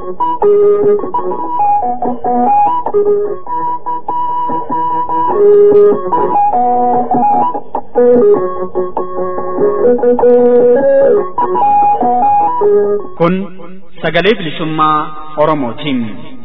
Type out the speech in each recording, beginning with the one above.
Kun sagalee bilisummaa Oromootiin.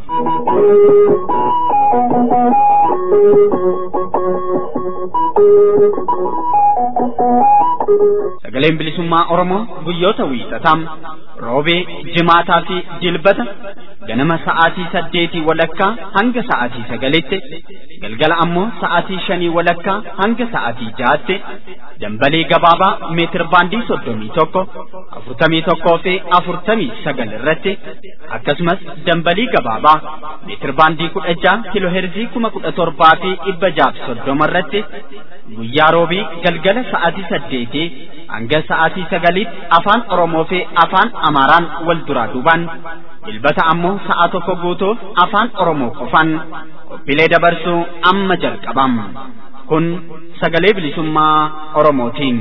Sagaleen bilisummaa Oromoo guyyoota wiixataa roobee, jimaataa fi jilbata ganama sa'aatii saddeetii walakkaa hanga sa'aatii sagalitti galgala ammoo sa'aatii shanii walakkaa hanga sa'aatii jahaatti dambalee gabaabaa meetir baandii soddomii tokko afurtamii tokkoo fi afurtamii sagal irratti akkasumas dambalii gabaabaa meetir baandii kudha jaha kiloo heerzii kuma kudha torbaa fi dhibba jaaf soddoma irratti guyyaa roobii galgala sa'aatii saddeetii hanga sa'aatii sagaliitti afaan Oromoo fi afaan Amaaraan wal duraa duubaan jilbata ammoo sa'a tokko guutuuf afaan Oromoo qofaan qophiilee dabarsuu amma jalqabam. Kun sagalee bilisummaa Oromootiin.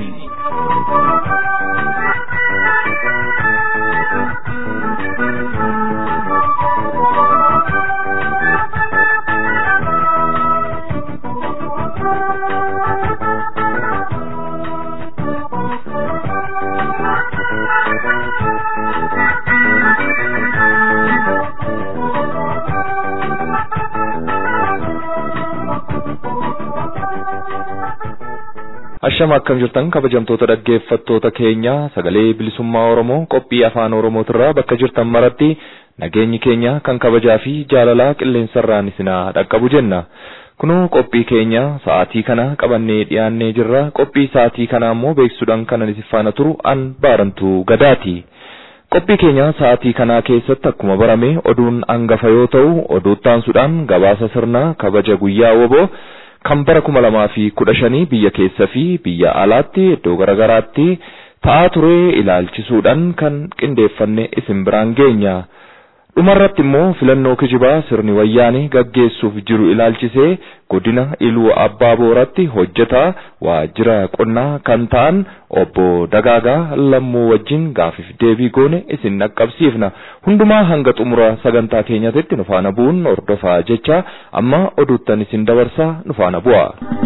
Ashama akkam jirtan kabajamtoota dhaggeeffattoota keenya sagalee bilisummaa Oromoo qophii afaan Oromootirraa bakka jirtan maratti nageenyi keenya kan kabajaa fi jaalalaa qilleensarraan isinaa dhaqqabu jenna. Kunoo qophii keenya sa'aatii kana qabannee dhiyaannee jirra. Qophii sa'aatii kana ammoo beeksisuudhaan kan isin faana turu an baarantuu gadaati. Qophii keenya sa'aatii kanaa keessatti akkuma barame oduun hangafa yoo ta'u oduuttaansuudhaan gabaasa sirnaa kabaja guyyaa woboo kan bara kuma lamaa fi kudha shanii biyya keessa fi biyya alaatti iddoo garaagaraatti ta'aa ture ilaalchisuudhaan kan qindeeffanne isin biraan geenya. Dhumarratti immoo filannoo kijibaa sirni wayyaanee gaggeessuuf jiru ilaalchisee godina Iluu Abbaa Booratti hojjetaa waajjira qonnaa kan ta'an obbo Dagaagaa Lammuu wajjin gaafiif deebii goone isin dhaqqabsiifna. Hundumaa hanga xumura sagantaa keenyatti nu faana bu'uun hordofaa jecha amma oduuttan isin dabarsaa nu faana bu'a.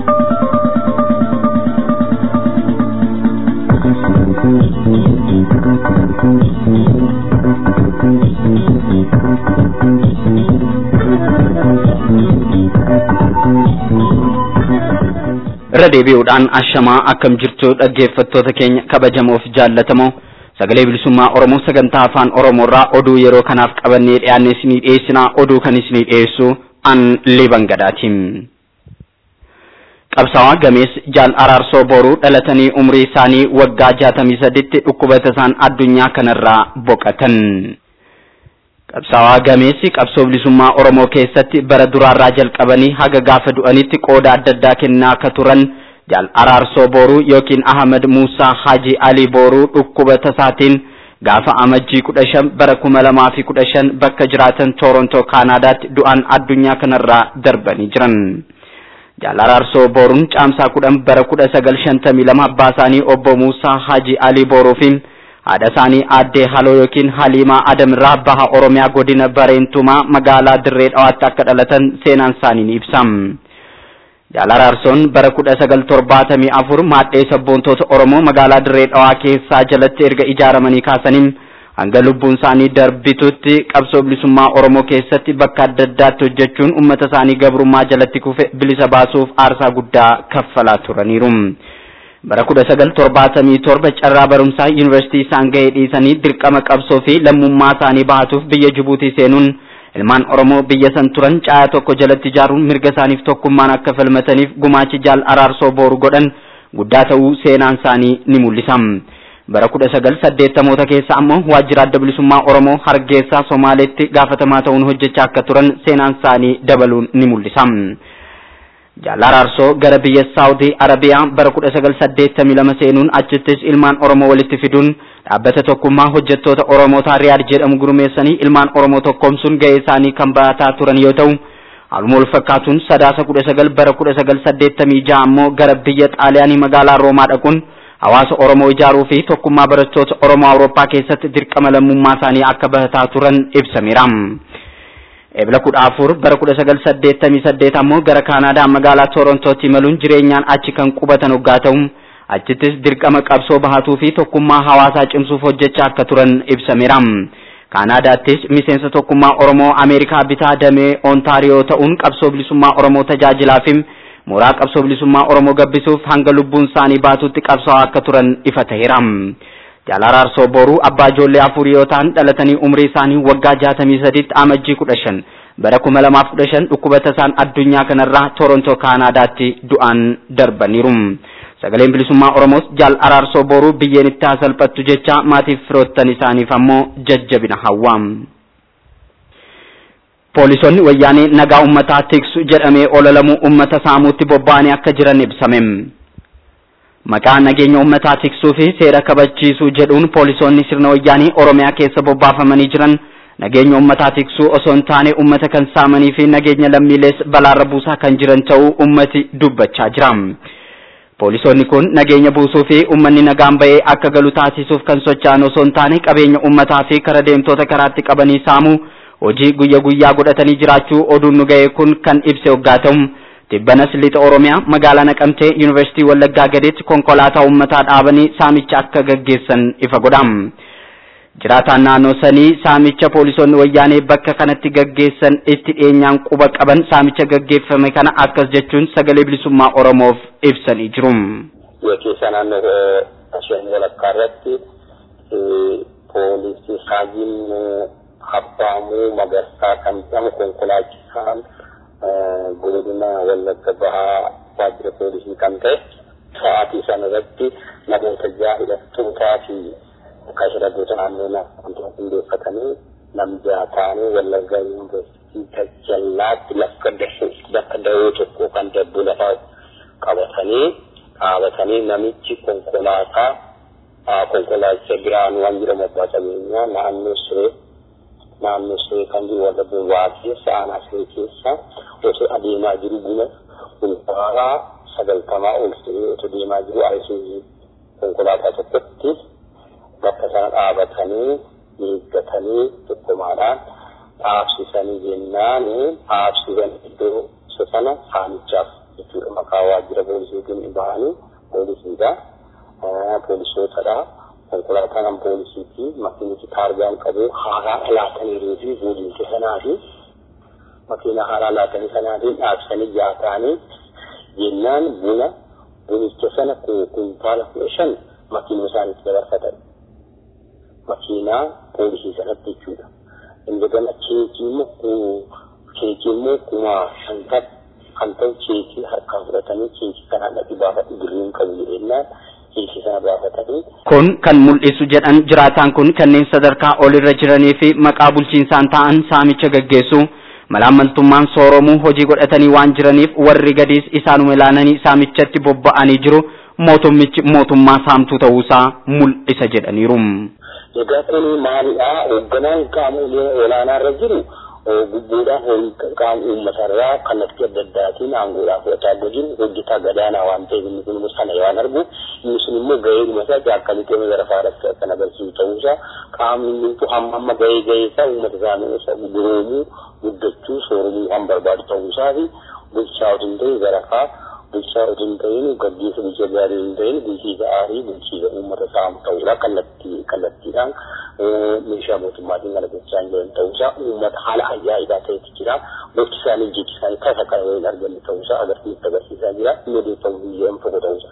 irra deebi'uudhaan ashamaa akkam jirtu dhaggeeffattoota keenya kabajamoof jaallatamoo sagalee bilisummaa oromoo sagantaa afaan oromoorraa oduu yeroo kanaaf qabannee dhiyaanne isinii dhiyeessinaa oduu kan isinii dhiyeessu an liban gadaatiin. qabsaawaa gamees jaal araarsoo boruu dhalatanii umrii isaanii waggaa jaatamii saditti dhukkuba tasaan addunyaa kanarraa boqatan. qabsaawaa gameessi qabsoo bilisummaa oromoo keessatti bara duraarraa jalqabanii haga gaafa du'anitti qooda adda addaa kennaa akka turan jaal araarsoo booruu yookiin ahmad muusaa haji alii booruu dhukkuba tasaatiin gaafa amajjii kudha shan bara kuma lamaa fi kudha shan bakka jiraatan toorontoo kaanaadaatti du'an addunyaa kanarraa darbanii jiran. jaal araarsoo booruun caamsaa kudhan bara kudha sagal shantamii lama abbaa isaanii obbo muusaa haji alii booruufiin haadha isaanii aaddee haloo yookiin haliimaa adamirraa baha oromiyaa godina bareentumaa magaalaa dirree dhawaatti akka dhalatan seenaan isaanii ni ibsa. Jaal Araarsoon bara kudha sagal torbaatamii afur maadhee sabboontoota Oromoo magaalaa dirree dhawaa keessaa jalatti erga ijaaramanii kaasaniin hanga lubbuun isaanii darbitutti qabsoo bilisummaa Oromoo keessatti bakka adda addaatti hojjechuun uummata isaanii gabrummaa jalatti kufe bilisa baasuuf aarsaa guddaa kaffalaa turaniiru. bara kudha sagal torbaatamii torba carraa barumsaa yuunivarsiitii isaan ga'ee dhiisanii dirqama qabsoo fi lammummaa isaanii bahatuuf biyya Jibuutii seenuun ilmaan Oromoo biyya san turan caayaa tokko jalatti ijaaruun mirga isaaniif tokkummaan akka falmataniif gumaachi jaal araarsoo booru godhan guddaa ta'uu seenaan isaanii ni mul'isa. bara kudha sagal saddeettamoota keessa ammoo waajjira adda bilisummaa Oromoo Hargeysaa Somaaleetti gaafatamaa ta'uun hojjechaa akka turan seenaan isaanii dabaluun ni mul'isa. Jaal Araarsoo gara biyya Saawudii Arabiyaa bara kudha sagal saddeettamii lama seenuun achittis ilmaan Oromoo walitti fiduun dhaabbata tokkummaa hojjettoota Oromootaa Riyaad jedhamu gurmeessanii ilmaan Oromoo tokkoomsuun ga'ee isaanii kan baataa turan yoo ta'u haaluma wal fakkaatuun sadaasa kudha sagal bara kudha sagal saddeettamii ja'a ammoo gara biyya Xaaliyaanii magaalaa Roomaa dhaquun hawaasa Oromoo ijaaruu fi tokkummaa barattoota Oromoo Awurooppaa keessatti dirqama lammummaa isaanii akka bahataa turan ibsameera. Ebla kudha afur bara kudha sagal saddeettamii saddeet ammoo gara Kaanaadaa magaalaa Torontootti imaluun jireenyaan achi kan qubatan hoggaa ta'u achittis dirqama qabsoo bahatuu fi tokkummaa hawaasaa cimsuuf hojjechaa akka turan ibsameera. Kaanaadaattis miseensa tokkummaa Oromoo Ameerikaa bitaa damee Ontaariyoo ta'uun qabsoo bilisummaa Oromoo tajaajilaa fi mooraa qabsoo bilisummaa Oromoo gabbisuuf hanga lubbuun isaanii baatutti qabsoo akka turan ifa ta'eera. Jaalala Arsoo Boruu abbaa ijoollee afurii yoo ta'an dhalatanii umrii isaanii waggaa jaatamii sadiitti amajjii kudha shan bara kuma lamaaf kudha shan dhukkuba tasaan addunyaa kanarraa Torontoo Kaanaadaatti du'aan darbaniiru. Sagaleen bilisummaa Oromoos jaal araarsoo boruu biyyeen itti haa salphattu jecha maatiif firoottan isaaniif ammoo jajjabina hawwa. Poolisoonni wayyaanee nagaa uummataa tiksu jedhamee ololamu uummata saamuutti bobba'anii akka jiran ibsame. Maqaa nageenya uummataa tiksuu fi seera kabachiisuu jedhuun poolisoonni sirna wayyaanii Oromiyaa keessa bobbaafamanii jiran nageenya uummataa tiksuu osoo hin taane uummata kan saamanii fi nageenya lammiilees balaarra buusaa kan jiran ta'uu uummati dubbachaa jira. Poolisoonni kun nageenya buusuu fi uummanni nagaan ba'ee akka galu taasisuuf kan socho'an osoo hin taane qabeenya uummataa fi kara deemtoota karaatti qabanii saamuu hojii guyya guyyaa godhatanii jiraachuu oduun nu ga'e kun kan ibse hoggaa ta'u tibbanas lixa Oromiyaa magaalaa Naqamtee Yuunivarsiitii Wallaggaa gadeetti konkolaataa uummataa dhaabanii saamicha akka gaggeessan ifa godha. Jiraataan naannoo sanii saamicha poolisoonni wayyaanee bakka kanatti gaggeessan itti dhiyeenyaan quba qaban saamicha gaggeeffame kana akkas jechuun sagalee bilisummaa Oromoof ibsanii jiru. Keessa naannoo shan walakkaa irratti poolisii Haajin Abbaamuu Magarsaa kan jedhamu konkolaachisaan godina Wallagga Bahaa waajjira poolisii kan ta'e sa'aatii sana irratti namoota ja'a hidhattootaa fi akkasuma gosa naannoo naannoo hundeeffatanii nam ja'a ta'anii Wallagga Yuunivarsiitii Tajallaatti bakka dawoo tokko kan dabbu lafaa qabatanii dhaabatanii namichi konkolaataa konkolaachisaa biraan waan jedhamu abbaa qabeenyaa naannoo siree naannoo siree kan jiru warra bobaa keessa aanaa siree keessa osoo adeemaa jiru buna kuntaala sagaltamaa ol ta'ee osoo deemaa jiru ayisuuzii konkolaataa tokkotti bakka sana dhaabatanii eeggatanii tokkummaadhaan dhaabsisanii jennaan dhaabsisan iddoo sana saamichaaf jechuudha maqaa waajjira poolisiitiin bahanii poolisiidha poolisootadha konkolaataan poolisiiti makiinichi taargaan qabu haaraa laataniiruu fi boodiinsa sanaa fi makiina haaraa laatanii sanaatiin dhaabsanii jaataanii jennaan buna bunicha sana kuntaala kudha shan makiinuma isaaniitti dabarfatan makiinaa poolisii sanatti jechuudha. Indagana keekii immoo keekii immoo kuma shantat kan ta'u keekii harkaan fudhatanii keekii kanaan dhaqi baafadhu birriin qabu jedhennaan keekii sana baafatanii Kun kan mul'isu jedhan jiraataan kun kanneen sadarkaa olirra jiranii fi maqaa bulchiinsaan ta'an saamicha gaggeessu malaammaltummaan sooromuu hojii godhatanii waan jiraniif warri gadiis isaanuma ilaalanii saamichatti bobba'anii jiru mootummichi mootummaa saamtuu ta'uusaa mul'isa jedhaniiru. Egaa kun maalidha? Hoogganaan qaamolee olaanaa irra jiru gubbuudhaan qaama uummatarraa kallattii adda addaatiin aangoodhaa fudhataa godhin hojjetaa gadaanaa waan ta'eef inni kun sana waan argu inni sun immoo gahee dhumasaa jaakkalii keenya gara faadhatti kan agarsiisu ta'uusaa qaamni hundumtuu hamma amma gahee gahee isaa uummata isaanii guroomuu guddachuu sooromuu kan barbaadu ta'uusaa fi bulchaa otoo hin ta'in garafaa bulchaa otoo hin ta'in gaggeessa bulchaa gaarii hin ta'in bulchiisa aarii bulchiisa uummata saamu ta'uudha kallattii kallattiidhaan meeshaa mootummaatiin kana gochaa hin jiran ta'uusaa uummata haala ajaa'ibaa ta'etu jira gochi isaanii jechi isaanii tasa kana hin arganne ta'uusaa agarsiisu agarsiisaa jira inni odeeffamu biyyoon tokko ta'uusaa.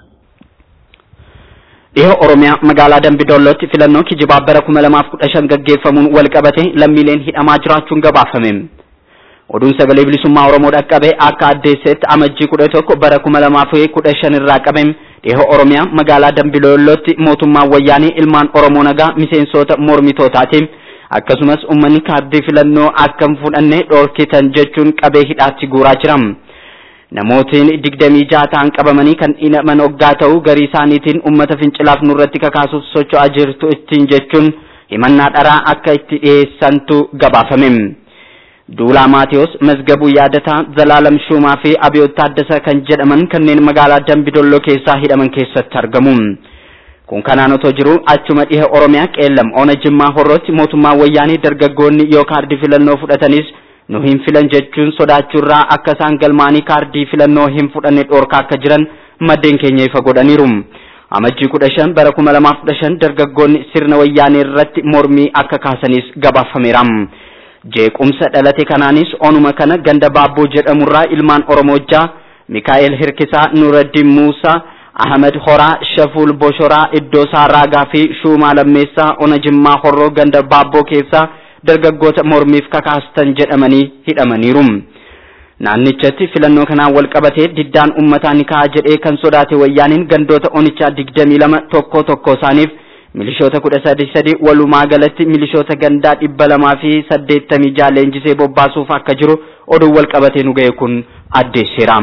Dhihoo Oromiyaa magaalaa Dambidollootti filannoo kijibaa bara kuma lamaaf kudha shan gaggeeffamuun wal qabate lammiileen hidhamaa jiraachuun gabaafame. Oduun sagalee bilisummaa Oromoo dhaqqabe akka addeessetti amajjii kudha tokko bara kuma lamaaf kudha shan irraa qabame dhihoo Oromiyaa magaalaa Dambidollootti mootummaan wayyaanii ilmaan Oromoo nagaa miseensota mormitootaatiin akkasumas uummanni kaardii filannoo akka hin fudhanne dhorkitan jechuun qabee hidhaatti guuraa jira. Namootiin digdamii jaha ta'an qabamanii kan hidhaman hoggaa ta'u garii isaaniitiin uummata fincilaaf nurratti kakaasuuf socho'aa jirtu ittiin jechuun himannaa dharaa akka itti dhiyeessantu gabaafame. Duulaa Maatiyos, Mazgabuu Yaadataa, Zalaalam Shuumaa fi Abiyoot Taaddasa kan jedhaman kanneen magaalaa Dambidolloo keessaa hidhaman keessatti argamu. kun kanaan otoo jiru achuma dhiha oromiyaa qeellam ona jimmaa horrootti mootummaa wayyaanii dargaggoonni yoo kaardii filannoo fudhatanis nu hin filan jechuun sodaachuurraa akka isaan galmaanii kaardii filannoo hin fudhanne dhoorkaa akka jiran maddeen keenya ifa godhaniiru. amajjii kudha shan bara kuma lamaaf kudha shan dargaggoonni sirna wayyaanee irratti mormii akka kaasanis gabaafameera. Jeequmsa dhalate kanaanis onuma kana ganda baabboo jedhamurraa ilmaan Oromojjaa Mikaa'el Hirkisaa, Nuraddiin Muusaa, Ahmed Horaa, Shafuul Boshoraa, Iddoosaa Raagaa fi Shuumaa Lammeessaa ona Jimmaa Horroo ganda baabboo keessaa dargaggoota mormiif kakaastan jedhamanii hidhamaniiru. naannichatti filannoo kanaan wal qabatee diddaan uummataa ni ka'a jedhee kan sodaate wayyaaniin gandoota onichaa digdamii lama tokko tokko isaaniif milishoota kudha sadi sadi walumaa galatti milishoota gandaa dhibba lamaa fi saddeettamii jaha leenjisee bobbaasuuf akka jiru oduun wal qabatee nu ga'e kun addeesseera.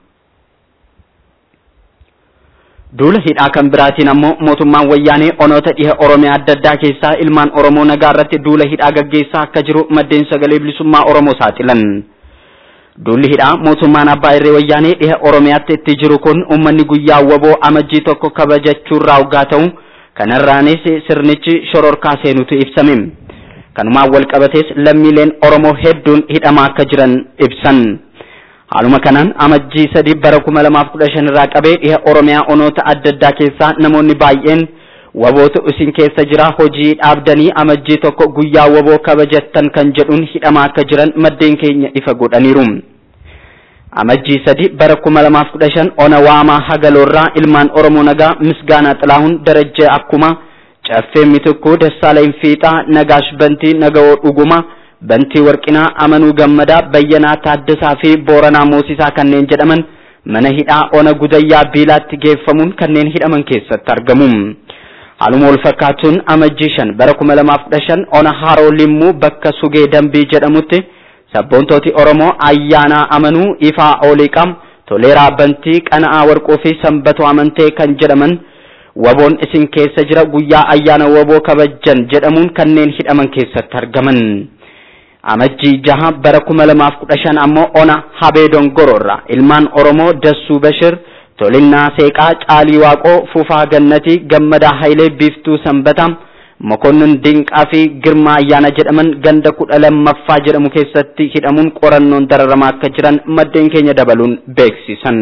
Duula hidhaa kan biraatiin ammoo mootummaan wayyaanee onoota dhiha Oromiyaa adda addaa keessaa ilmaan Oromoo nagaa irratti duula hidhaa gaggeessaa akka jiru maddeen sagalee bilisummaa Oromoo saaxilan. Duulli hidhaa mootummaan abbaa irree wayyaanee dhiha Oromiyaatti itti jiru kun uummanni guyyaa waboo amajjii tokko kabajachuurraa hoggaa ta'u kanarraanis sirnichi shororkaa seenutu ibsame. Kanumaan wal qabatees lammiileen Oromoo hedduun hidhamaa akka jiran ibsan. Haaluma kanaan amajjii sadi bara kuma lamaaf kudha shan irraa qabee dhiha Oromiyaa onoota adda addaa keessaa namoonni baay'een wabootu isin keessa jira hojii dhaabdanii amajjii tokko guyyaa waboo kabajattan kan jedhuun hidhamaa akka jiran maddeen keenya ifa godhaniiru. Amajjii sadi bara kuma lamaaf kudha shan ona waamaa hagaloorraa ilmaan Oromoo nagaa misgaanaa xilaahun darajjee akkuma caffee mitukkuu dassaaleen fiixaa nagaash bantii nagawoo dhuguma bantii warqinaa amanuu gammadaa bayyanaa taaddasaa fi booranaa moosisaa kanneen jedhaman mana hidhaa ona gudayyaa biilaatti geeffamuun kanneen hidhaman keessatti argamu. Haaluma wal fakkaatuun amajjii shan bara kuma lamaaf kudha shan ona haroo limmuu bakka sugee dambii jedhamutti sabboontooti Oromoo ayyaanaa amanuu ifaa ooliiqam toleeraa bantii qana'aa warquu fi sanbatoo amantee kan jedhaman waboon isin keessa jira guyyaa ayyaana waboo kabajjan jedhamuun kanneen hidhaman keessatti argaman. Amajjii jaha bara kuma lamaaf kudha shan ammoo ona habee dongororra ilmaan Oromoo Dassuu Bashir Tolinnaa Seeqaa Caalii Waaqoo Fufaa Gannatii Gammadaa Hayilee Biiftuu Sanbataa Mokonnin Dinqaa fi Girmaa Ayyaana jedhaman ganda kudha lammaffaa jedhamu keessatti hidhamuun qorannoon dararamaa akka jiran maddeen keenya dabaluun beeksisan.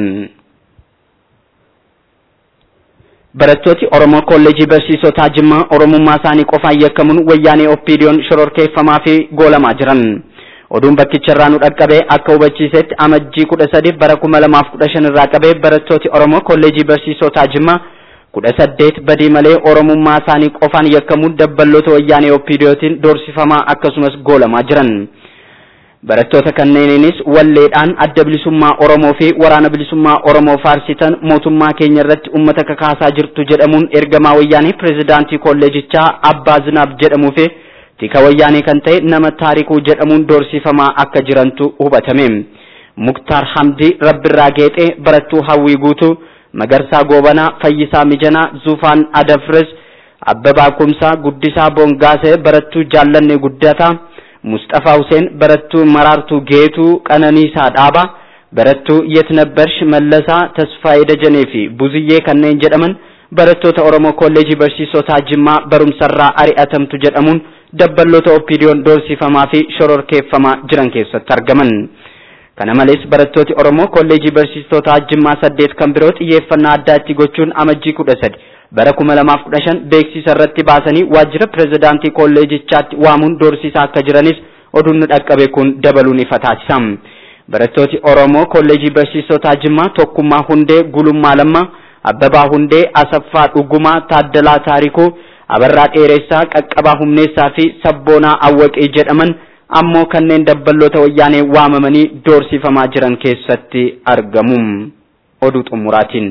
Barattooti Oromoo Kolleejii Barsiisotaa Jimmaa Oromummaa isaanii qofaan yakkamuun wayyaanee Oppiidiyoon shororkeeffamaa fi goolamaa jiran. Oduun bakkicharraa nu dhaqqabee akka hubachiisetti amajjii kudha sadi bara kuma lamaaf kudha shan irraa qabee barattooti Oromoo Kolleejii Barsiisotaa Jimmaa kudha saddeet badii malee Oromummaa isaanii qofaan yakkamuun dabballoota wayyaanee Oppiidiyootiin doorsifamaa akkasumas goolamaa jiran. Barattoota kanneeniinis walleedhaan adda bilisummaa Oromoo fi waraana bilisummaa Oromoo faarsitan mootummaa keenya irratti uummata kakaasaa jirtu jedhamuun ergamaa wayyaanee pirezidaantii kolleejichaa Abbaa Zinaab jedhamuu fi tika wayyaanee kan ta'e nama taarikuu jedhamuun doorsifamaa akka jirantu hubatame. Muktaar Hamdii Rabbirraa Geexee barattuu Hawwii Guutuu Magarsaa Goobanaa Fayyisaa Mijanaa Zufaan Adafres Abbabaa Kumsaa Guddisaa Bongaasee barattuu Jaallannee Guddataa Mustafaa Huseen barattuu Maraartuu Geetuu Qananiisaa Dhaabaa barattuu Yetnabbarsh Mallasaa Tasfaayee Dajanee fi Buziyyee kanneen jedhaman barattoota Oromoo Kolleejii Barsiisotaa Jimmaa barumsarraa ari'atamtu jedhamuun dabballoota Oppiidiyoon doorsifamaa fi shororkeeffamaa jiran keessatti argaman. Kana malees barattooti Oromoo Kolleejii Barsiisotaa Jimmaa saddeet kan biroo xiyyeeffannaa addaa itti gochuun amajjii kudha sadi bara kuma lamaaf kudha shan beeksisa irratti baasanii waajjira pirezidaantii kolleejichaatti waamuun doorsisaa akka jiranis oduun nu dhaqqabe kun dabaluun ifa taasisa. Barattooti Oromoo Kolleejii Barsiisotaa Jimmaa Tokkummaa Hundee Gulummaa Lammaa Abbabaa Hundee Asaffaa Dhugumaa Taaddalaa Taarikuu Abarraa Dheeressaa Qaqqabaa Humneessaa fi Sabboonaa Awwaqee jedhaman ammoo kanneen dabballoota wayyaanee waamamanii doorsifamaa jiran keessatti argamu. Oduu xumuraatiin.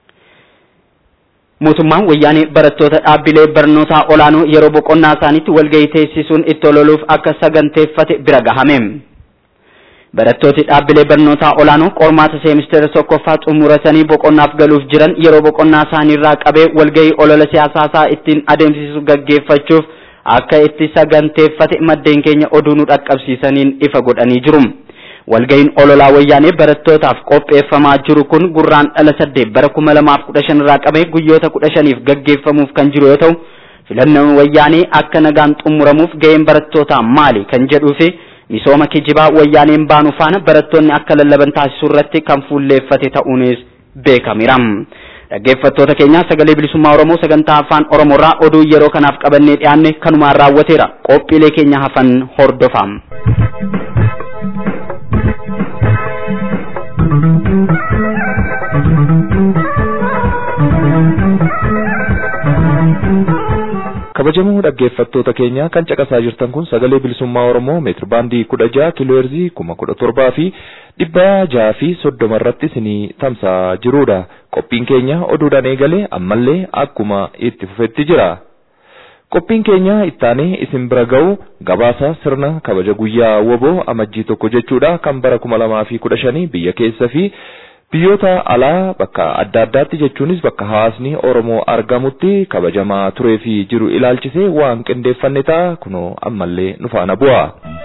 Mootummaan wayyaanee barattoota dhaabbilee barnootaa olaanoo yeroo boqonnaa isaaniitti walgahii teessisuun itti ololuuf akka saganteeffate bira gahame. Barattooti dhaabbilee barnootaa olaanoo qormaata seemistera tokkoffaa xumuratanii boqonnaaf galuuf jiran yeroo boqonnaa isaaniirraa qabee walgahii olola siyaasaa ittiin adeemsisu gaggeeffachuuf akka itti saganteeffate maddeen keenya oduu nu dhaqqabsiisaniin ifa godhanii jiru. walga'iin ololaa wayyaanee barattootaaf qopheeffamaa jiru kun gurraan dhala saddeet bara kuma lamaaf kudha shan irraa qabee guyyoota kudha shaniif gaggeeffamuuf kan jiru yoo ta'u filannoon wayyaanee akka nagaan xumuramuuf ga'een barattootaa maali kan jedhuu fi misooma kijibaa wayyaaneen baanu faana barattoonni akka lallaban taasisuu irratti kan fuulleeffate ta'uunis beekameera. Dhaggeeffattoota keenya sagalee bilisummaa Oromoo sagantaa afaan Oromoorraa oduu yeroo kanaaf qabannee dhiyaanne kanumaan raawwateera. Qophiilee keenya hafan hordofaa. kabajamoo dhaggeeffattoota keenya kan caqasaa jirtan kun sagalee bilisummaa oromoo meetir baandii kudha jaha kiilooherzii kuma kudha torbaa fi dhibba jaha fi soddoma irratti isinii tamsa'aa jirudha qophiin keenya oduudhaan eegalee ammallee akkuma itti fufetti jira qophiin keenya ittaanee isin bira ga'u gabaasa sirna kabaja guyyaa woboo amajjii tokko jechuudha kan bara kuma lamaa fi kudha shanii biyya keessa fi biyyoota alaa bakka adda addaatti jechuunis bakka hawaasni Oromoo argamutti kabajamaa turee fi jiru ilaalchisee waan qindeeffanne ta'a kunoo ammallee nu faana bu'a.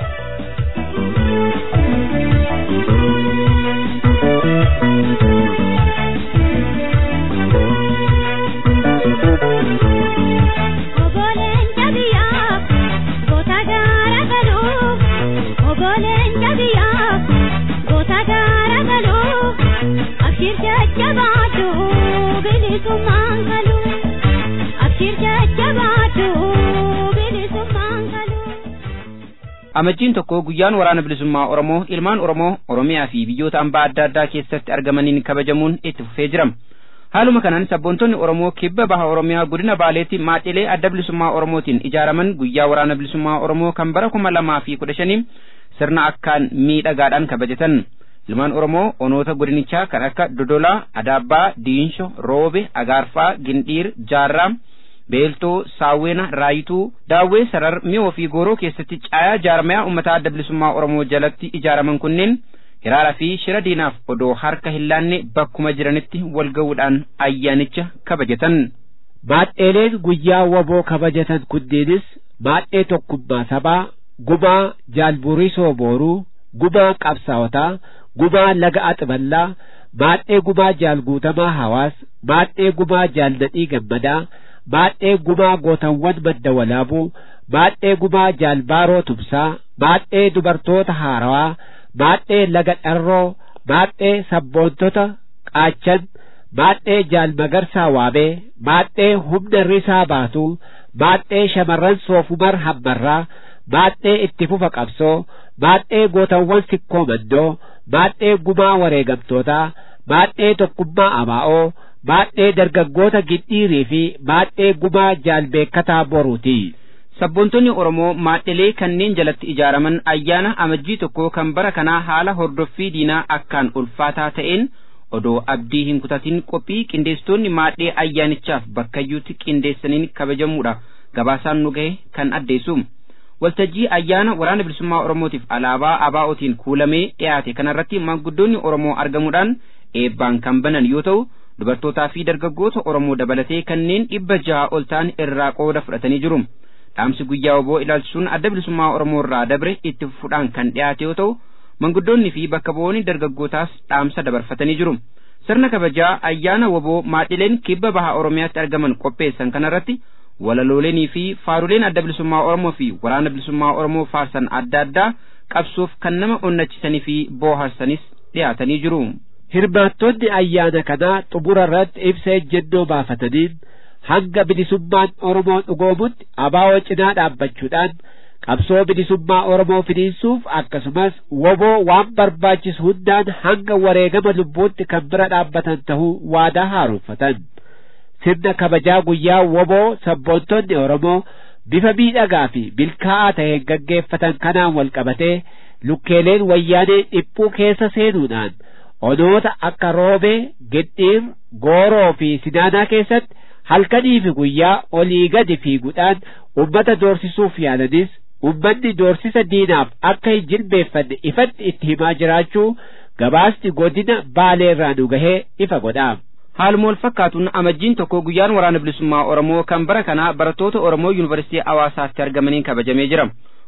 amajjiin tokko guyyaan waraana bilisummaa oromoo ilmaan oromoo oromiyaa fi biyyoota hambaa adda addaa keessatti argamaniin kabajamuun itti fufee jirama haaluma kanaan sabboontonni oromoo kibba baha oromiyaa godina baaleetti maadhilee adda bilisummaa oromootiin ijaaraman guyyaa waraana bilisummaa oromoo kan bara kuma lamaa fi kudha shanii sirna akkaan miidhagaadhaan kabajatan ilmaan oromoo onoota godinichaa kan akka dodolaa adaabbaa diinsho roobe agaarfaa gindhiir jaarraa beeltoo saawwena raayituu daawwee sarar mi'oo fi gooroo keessatti caayaa jaarmayaa uummataa adda bilisummaa oromoo jalatti ijaaraman kunneen hiraaraa fi shira diinaaf odoo harka hin laanne bakkuma jiranitti wal ga'uudhaan ayyaanicha kabajatan. Maadheeleen guyyaa woboo kabajatan kunneenis maadhee tokkummaa sabaa gumaa jaalburisoo booruu gumaa qabsaawotaa gumaa laga axiballaa maadhee gumaa jaalguutamaa hawaas maadhee gumaa jaalnadhii gammadaa maadhee gumaa gootawwan madda walaabuu maadhee gumaa jaalbaaroo tumsaa maadhee dubartoota haarawaa maadhee laga dharroo maadhee sabboontota qaachan maadhee jaalmagarsaa waamee maadhee humna risaa baatuu maadhee shamarran soofumar hammarraa maadhee itti fufa qabsoo maadhee gootawwan sikkoo mandoo maadhee gumaa wareegamtootaa maadhee tokkummaa abaa'oo maadhee dargaggoota gindhiirii fi maadhee gumaa jaalbeekkataa boruuti. Sabboontonni Oromoo maadhilee kanneen jalatti ijaaraman ayyaana amajjii tokko kan bara kanaa haala hordoffii diinaa akkaan ulfaataa ta'een odoo abdii hin kutatin qophii qindeessitoonni maadhee ayyaanichaaf bakkayyuutti qindeessaniin kabajamuudha gabaasaan nu gahe kan addeessu. Waltajjii ayyaana waraana bilisummaa Oromootiif alaabaa ABO'tiin kuulamee dhiyaate kanarratti maanguddoonni Oromoo argamuudhaan eebbaan kan banan yoo ta'u dubartootaa fi dargaggoota Oromoo dabalatee kanneen dhibba jaha ol ta'an irraa qooda fudhatanii jiru. Dhaamsi guyyaa woboo ilaalchisuun adda bilisummaa Oromoo irraa dabre itti fufuudhaan kan dhiyaate yoo ta'u manguddoonni fi bakka bu'oonni dargaggootaas dhaamsa dabarfatanii jiru. Sirna kabajaa ayyaana woboo maadhileen kibba baha Oromiyaatti argaman qopheessan kanarratti walaloolenii fi faaruleen adda bilisummaa Oromoo fi waraana bilisummaa Oromoo faarsan adda addaa qabsuuf kan nama onnachisanii fi booharsanis dhiyaatanii jiru. Hirmaattonni ayyaana kanaa xumura irratti ibsa ejjennoo baafataniin hanga bilisummaan Oromoo dhugoomutti abaa'oo cinaa dhaabbachuudhaan qabsoo bilisummaa Oromoo finiinsuuf akkasumas woboo waan barbaachisu hundaan hanga wareegama lubbuutti kan bira dhaabbatan ta'uu waadaa haaromfatan. Sirna kabajaa guyyaa woboo sabboontonni Oromoo bifa miidhagaa fi milkaa'aa ta'een gaggeeffatan kanaan wal qabatee lukkeeleen wayyaanee dhiphuu keessa seenuudhaan onoota akka roobee, gindhiir, gooroo fi sinaanaa keessatti halkanii fi guyyaa olii gadi fiiguudhaan ummata doorsisuuf yaalanis ummanni doorsisa diinaaf akka hin jilbeeffanne ifatti itti himaa jiraachuu gabaasni godina baaleerraa nu gahee ifa godha. Haaluma wal fakkaatuun amajjiin tokko guyyaan waraana bilisummaa Oromoo kan bara kanaa barattoota Oromoo Yuunivarsiitii Hawaasaatti argamaniin kabajamee jira.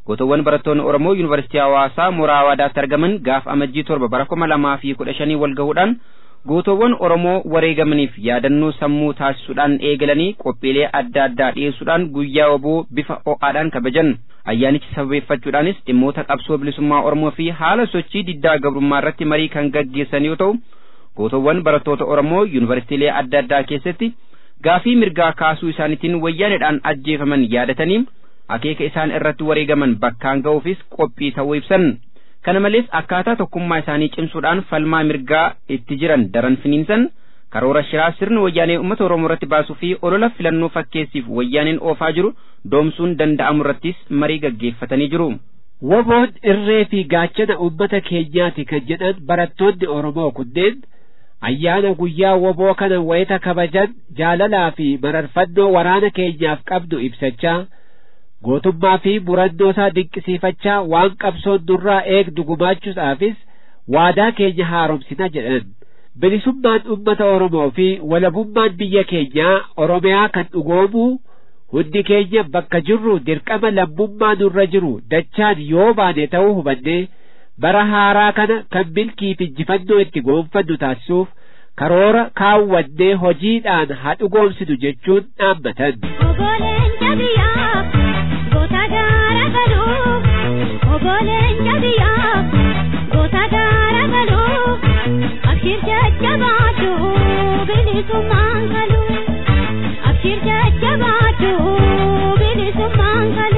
gootowwan barattoonni Oromoo Yuunivarsiitii Hawaasaa mooraa Hawaadaatti argaman gaaf amajjii torba bara kuma lamaa fi kudha shanii wal gahuudhaan gootowwan Oromoo wareegamaniif yaadannoo sammuu taasisuudhaan eegalanii qophiilee adda addaa dhiyeessuudhaan guyyaa waboo bifa ho'aadhaan kabajan. Ayyaanichi sababeeffachuudhaanis dhimmoota qabsoo bilisummaa Oromoo fi haala sochii diddaa gabrummaa irratti marii kan gaggeessan yoo ta'u, gootowwan barattoota Oromoo yuunivarsiitiilee adda addaa keessatti gaafii mirgaa kaasuu isaaniitiin wayyaaneedhaan ajjeefaman yaadatanii akeeka isaan irratti wareegaman bakkaan ga'uufis qophii ta'uu ibsan. Kana malees akkaataa tokkummaa isaanii cimsuudhaan falmaa mirgaa itti jiran daran finiinsan karoora shiraa sirni wayyaanee uummata Oromoo irratti baasuu fi olola filannoo fakkeessiif wayyaaneen oofaa jiru doomsuun danda'amu irrattis marii gaggeeffatanii jiru. Woboon irree fi gaachana uummata keenyaati kan jedhan barattoonni Oromoo kunneen ayyaana guyyaa woboo kana wayita kabajan jaalalaa fi mararfannoo waraana keenyaaf qabdu ibsachaa gootummaa fi murannoo isaa dinqisiifachaa waan qabsoon nurraa eegdu gumaachuudhaafis waadaa keenya haaromsina jedhan. bilisummaan uummata Oromoo fi walabummaan biyya keenyaa Oromiyaa kan dhugoomu hundi keenya bakka jirru dirqama lammummaa nurra jiru dachaan yoo baane ta'uu hubanne bara haaraa kana kan milkii fi injifannoo itti goonfannu taasisuuf karoora kaawwannee hojiidhaan haa dhugoomsinu jechuun dhaammatan. Ogoleen jabiyaaf goota gaara galuuf ogoleen jabiyaaf goota gaara galuuf abshir jajjabaatu bilisummaan galu abshir jajjabaatu bilisummaan galu.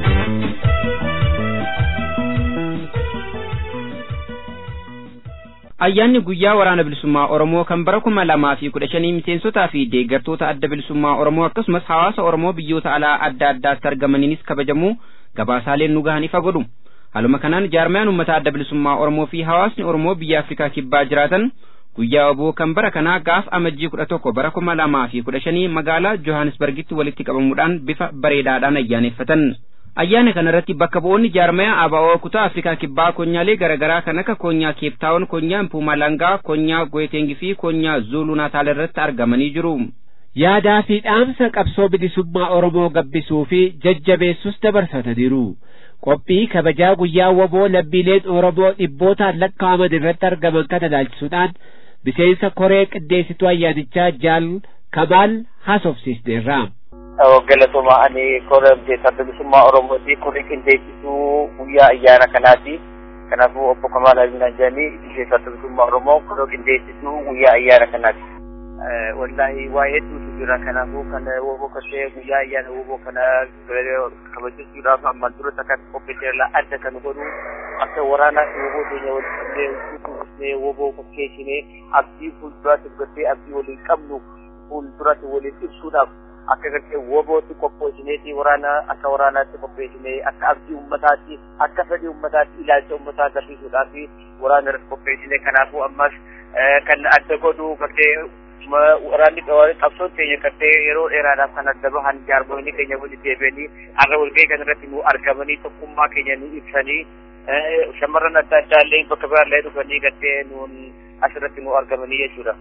Ayyaanni guyyaa waraana bilisummaa Oromoo kan bara kuma lamaa fi kudha shanii miseensotaa fi deeggartoota adda bilisummaa Oromoo akkasumas hawaasa Oromoo biyyoota alaa adda addaatti argamaniinis kabajamu gabaasaaleen nu gahan ifa godhu. Haaluma kanaan jaarmayaan uummata adda bilisummaa Oromoo fi hawaasni Oromoo biyya Afrikaa kibbaa jiraatan guyyaa waboo kan bara kanaa gaaf amajjii kudha tokko bara kuma lamaa fi kudha shanii magaalaa Johannesburgitti walitti qabamuudhaan bifa bareedaadhaan ayyaaneffatan. Ayyaana kana irratti bakka bu'oonni jaarmayaa ABO kutaa Afrikaa kibbaa konyaalee garaagaraa kan akka konyaa Keeptaawun, konyaa Mpuumalangaa, konyaa Goeteengi fi konyaa Zuuluu Naataal irratti argamanii jiru. Yaadaa fi dhaamsa qabsoo bilisummaa Oromoo gabbisuu fi jajjabeessus dabarsataniiru. Qophii kabajaa guyyaa waboo lammiileen Oromoo dhibbootaan lakkaa'aman irratti argaman kana ilaalchisuudhaan miseensa koree qindeessituu ayyaanichaa Jaal Kamaal haasofsiisneerra. galatooma ani kora adda bilisummaa Oromooti koree qindeessituu guyyaa ayyaana kanaati. Kanaafuu obbo Kamaal Abiinaan jedhanii miseensa adda bilisummaa Oromoo koree qindeessituu guyyaa ayyaana kanaati. Wallaahi waa hedduutu jira kanaafuu kan woboo kasee guyyaa ayyaana woboo kana kabajachuudhaaf ammaan dura takka qopheesseerla adda kan godhu akka waraanaa fi woboo keenya waliin qabnee woboo fakkeessinee abdii fuulduraatti godhee abdii waliin qabnu fuulduraatti waliin ibsuudhaaf akka gartee wobootti qopheessineeti waraana akka waraanaatti qopheessinee akka abdii ummataatti akka fedhii ummataatti ilaalcha ummataa agarsiisuudhaaf waraana irratti qopheessinee kanaafuu ammas kan adda godhu gartee waraanni qabsoon keenya gartee yeroo dheeraadhaaf kan adda bahan jaarmoonni keenya walitti deebi'anii har'a walgahii kana irratti nu argamanii tokkummaa keenya nu ibsanii shamarran adda addaa illee bakka biraallee dhufanii gartee nuun asirratti nu argamanii jechuudha.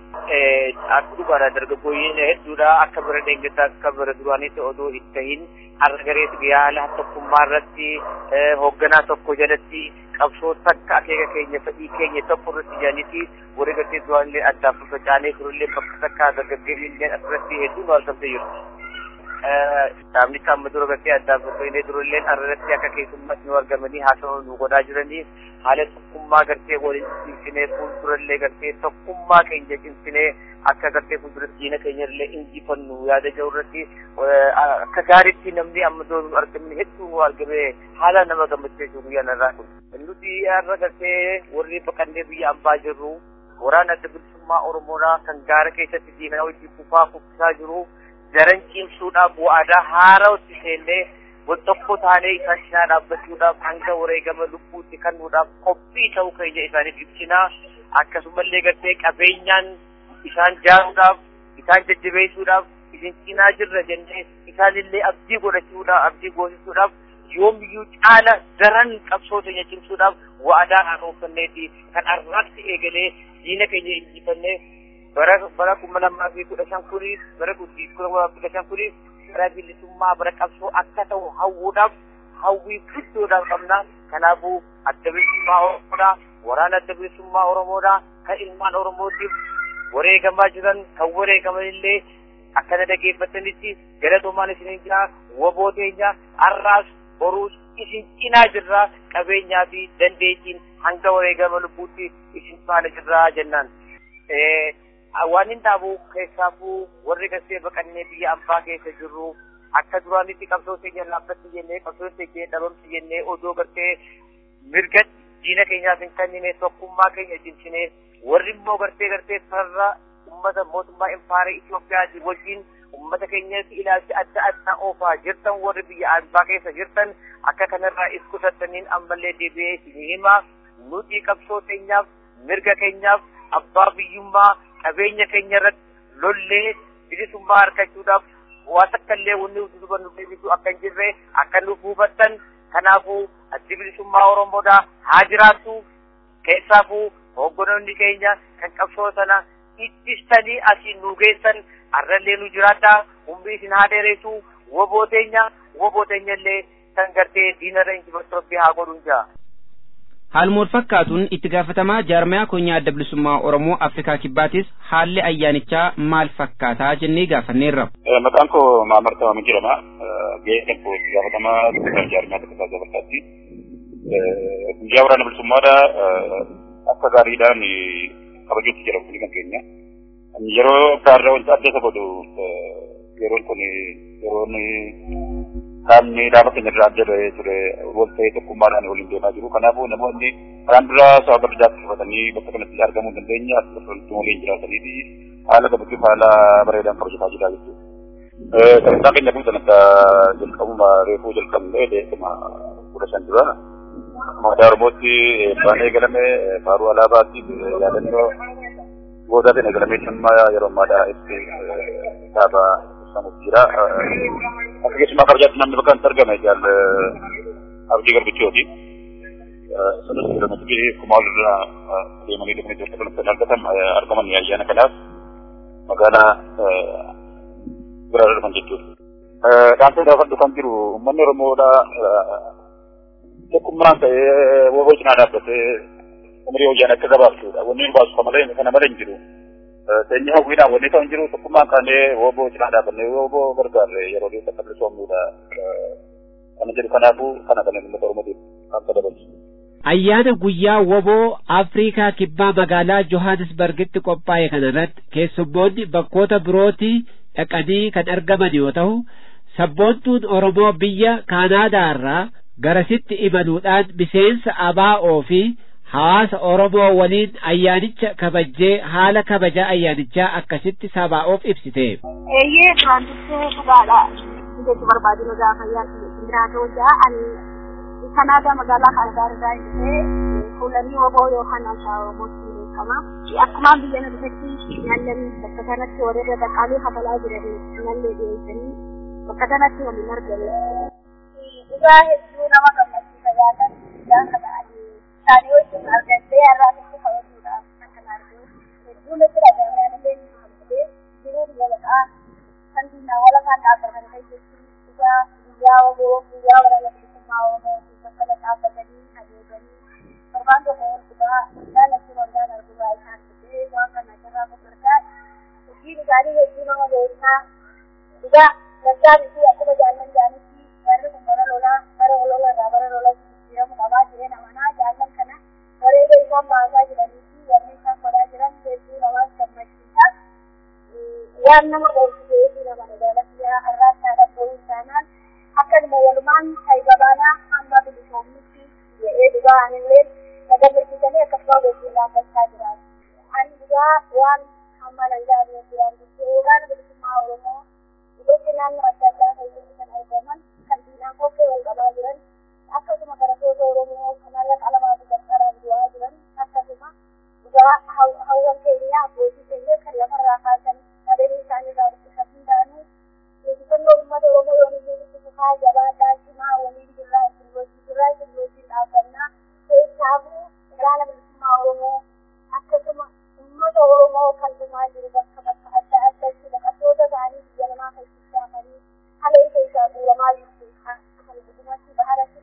Akka dhugaadha dargaggooyyiin hedduudha akka bira deeggartaa akka bira duraanitti odoo hin tahin har'a gareetu yaala tokkummaa irratti hoogganaa tokko jalatti qabsoo takka akeeka keenya fedhii keenya tokko irratti jedhaniiti warri gartee duraanillee addaaf facaanee turullee bakka takka dargaggeeyyiillee asirratti hedduu nu argamtee jiru. Dhaabni kan dura gartee addaaf facaanee turullee irratti akka keessummaatti nu argamanii haasawaa nu godhaa jiranii haala tokkummaa gartee waliin cimsinee fuuldurallee gartee tokkummaa keenya cimsinee akka gartee fuulduratti diina keenya illee injifannu yaada jiru irratti akka gaariitti namni amma dura nu argamne hedduu nu argame haala nama gammachiisu guyyaa narraa kun. Nuti har'a gartee warri baqannee biyya ambaa jirru waraana adda bilisummaa Oromoodhaa kan gaara keessatti diinaa hojii kufaa kuffisaa jiru daran cimsuudhaaf waadaa haarawatti seennee wal tokko taanee isaan cinaa dhaabbachuudhaaf hanga wareegama lubbuutti kennuudhaaf qophii ta'uu keenya isaaniif ibsinaa akkasumallee gartee qabeenyaan isaan jaaruudhaaf isaan jajjabeessuudhaaf isin cinaa jirra jennee isaanillee abdii godhachuudhaaf abdii goosisuudhaaf yoomiyyuu caala daran qabsoo keenya cimsuudhaaf waadaa haaromfanneeti kan arraatti eegalee diina keenya injifannee bara bara kuma lamaa fi kudha shan kuniif bara kuma kudha shan kuniif bara bilisummaa bara qabsoo akka ta'u hawwuudhaaf hawwii guddoodhaan qabna kanaafuu adda bilisummaa oromoodha waraana adda bilisummaa oromoodha kan ilmaan oromootiif wareegamaa jiran kan wareegaman illee akkana dhageeffatanitti galatoomaan isinin jira waboo teenya har'aas boruus isin cinaa jirra qabeenyaa fi dandeettiin hanga wareegama lubbuutti isin faana jirra jennaan. Waan hin dhaabu keessaafuu warri gasee baqannee biyya ambaa keessa jirru akka duraanitti qabsoo keenya laaffatti jennee qabsoo keenya dhabamti jennee odoo gartee mirga diina keenyaaf hin kennine tokkummaa keenya cimsine warri immoo gartee gartee farra ummata mootummaa impaara Itoophiyaa wajjin ummata keenyatti ilaalchi adda addaa oofaa jirtan warri biyya ambaa keessa jirtan akka kanarraa is qusattaniin ammallee deebi'ee isinii hima nuti qabsoo keenyaaf mirga keenyaaf abbaa biyyummaa qabeenya keenya irratti lollee bilisummaa argachuudhaaf waan akka illee wanni duuba nu deebisu akka hin jirre akka nuuf hubattan kanaafuu addi bilisummaa Oromoodha haa jiraattu keessaafuu hooggantoonni keenya kan qabsoo sana ittistanii asiin nu geessan arrallee nu jiraadha humni isin haa dheeressu woboo teenya woboo teenya illee kan gartee diinarra injifattotti haa godhun jaa. Haaluma fakkaatuun itti gaafatamaa jaarmayaa konyaa adda bilisummaa Oromoo Afrikaa Kibbaatis haalli ayyaanichaa maal fakkaataa jennee gaafanneerra. Maqaan koo Maamar Tamaamii jedhama. Gahee tokko itti gaafatamaa jaarmayaa tokko dabalataatti. Guyyaa waraana bilisummaadha akka gaariidhaan kabajuutti jira kun kan keenya. Yeroo gaarraa wanti adda isa godhu yeroon kun yeroon qaamni dhaaba keenya irraa adda bahee ture wal ta'ee tokkummaadhaan waliin deemaa jiru. Kanaafuu namoonni karaan dura sababa addaatti dhufatanii bakka kanatti argamuu hin dandeenye as irratti waliin jiraatanii fi haala gabachuuf haala bareedaan kabajataa jira jechuudha. Sagantaan keenya kun kan akka jalqabuma reefuu jalqabnee beekama kudha shan dura. Moodaa Oromootti baanee galame faaruu alaabaatti yaadannoo goodaa ta'e galamee dhimma yeroo ammaadhaa itti kitaaba ibsamuuf jira. Akka keessumaa kabajaatti namni bakka itti argame jaal abdii garbichooti. Sanas kiiloomeetirii kuma walirraa deemanii dhufanii tokko kan argatan argaman ayyaana kanaaf magaalaa biraa dhufan jechuudha. Dhaamsa gaafadhu kan jiru uummanni Oromoodha tokkummaan ta'ee woboo cinaa dhaabbatee umrii hojii akka gabaabsuudha. Wanni nu baasu malee kana malee hin jiru. Seenyi hawwiidhaan wanni ta'u hin jiru tokkummaan kaanee woboo cinaa dhaabannee woboo gargaarre yeroo dhiyoo akka bilisoomnuudha. Kana jedhu kanaafuu kana kana uummata Oromootiif akka dabalchu. Ayyaana guyyaa woboo Afriikaa kibbaa magaalaa Johannesburgitti qophaa'e kanarratti keessummoonni bakkoota birootii dhaqanii kan argaman yoo ta'u sabboontuun Oromoo biyya Kaanaadaa irraa garasitti imaluudhaan miseensa ABO fi hawaasa Oromoo waliin ayyaanicha kabajjee haala kabaja ayyaanichaa akkasitti sabaa'oof ibsite. Eeyyee duraan dursee dhugaadha. Jechi barbaadinu gaafa jiraatu jaa ani Kanaadaa magaalaa Kaanaadaa irraa dhufee fuulanii woboo yookaan haasaa Oromootti beekama. Akkuma biyya na dhufetti nyaanni bakka kanatti warra dhaqaalee hafalaa jiranii nyaanni dhiyeessanii bakka kanatti waliin argame. Dhugaa hedduu nama gammachiisa yaatan gaafa ta'anii isaanii wajjin argamtee har'aa tokko kabajuudhaaf kan argamu. Hedduu natti dhaga'amee anillee ni hammatee jiruu biyya baqaa kan diinaa wala kan dhaabbatan kan jechuun dhugaa guyyaa waboo guyyaa waraana bilisummaa Oromoo bakka la dhaabbatanii adeemanii torbaan tokko ol dhugaa jaalatti waldaan argubaa isaan fidee waan kana irraa gurgurtaa hojii dhugaatii hedduu nama beekaa dhugaa daddaabbii fi akkuma jaallan jaanitti barri kun bara lolaa bara olola irraa bara lola jijjiiramu qabaa jireen amanaa jaallan kana bareeda isaan baasaa jiranii fi warri isaan godhaa jiran hedduu namaas gammachiisa waan nama dhoofisee fi nama jaalatiyaa har'aas haadha bo'uu isaanaan akkanuma walumaan taayibabaanaa hamma bilisoomitti jedhee dhugaa anillee nagammachiisanii akkasuma wajjin dhaabbachaa jiraatu. Ani dhugaa waan hamma nan jaalatu jiraan jechuudha. Waraana bilisummaa Oromoo iddootti naannoo adda addaa keessatti kan argaman kan diinaan kokkee wal qabaa jiran akkasuma barattoota Oromoo kanarra qalamaa fi qarqaraan du'aa jiran akkasuma dhugaa hawwan keenya abbootii keenya kan lafarraa kaasan qabeenya isaanii irraa ittisa hundaanuu injifannoo uummata Oromoo yoo inni itti fufaa jabaadhaa cimaa waliin jirraa isin wajjin jirraa isin wajjin dhaabbannaa keessaafuu waraana bilisummaa Oromoo akkasuma uummata Oromoo kan dhumaa jiru bakka bakka adda addaatti baqattoota ta'anii biyya namaa keessatti hafanii haala isa isaa guuramaa jirtu kan guddumatti baharatti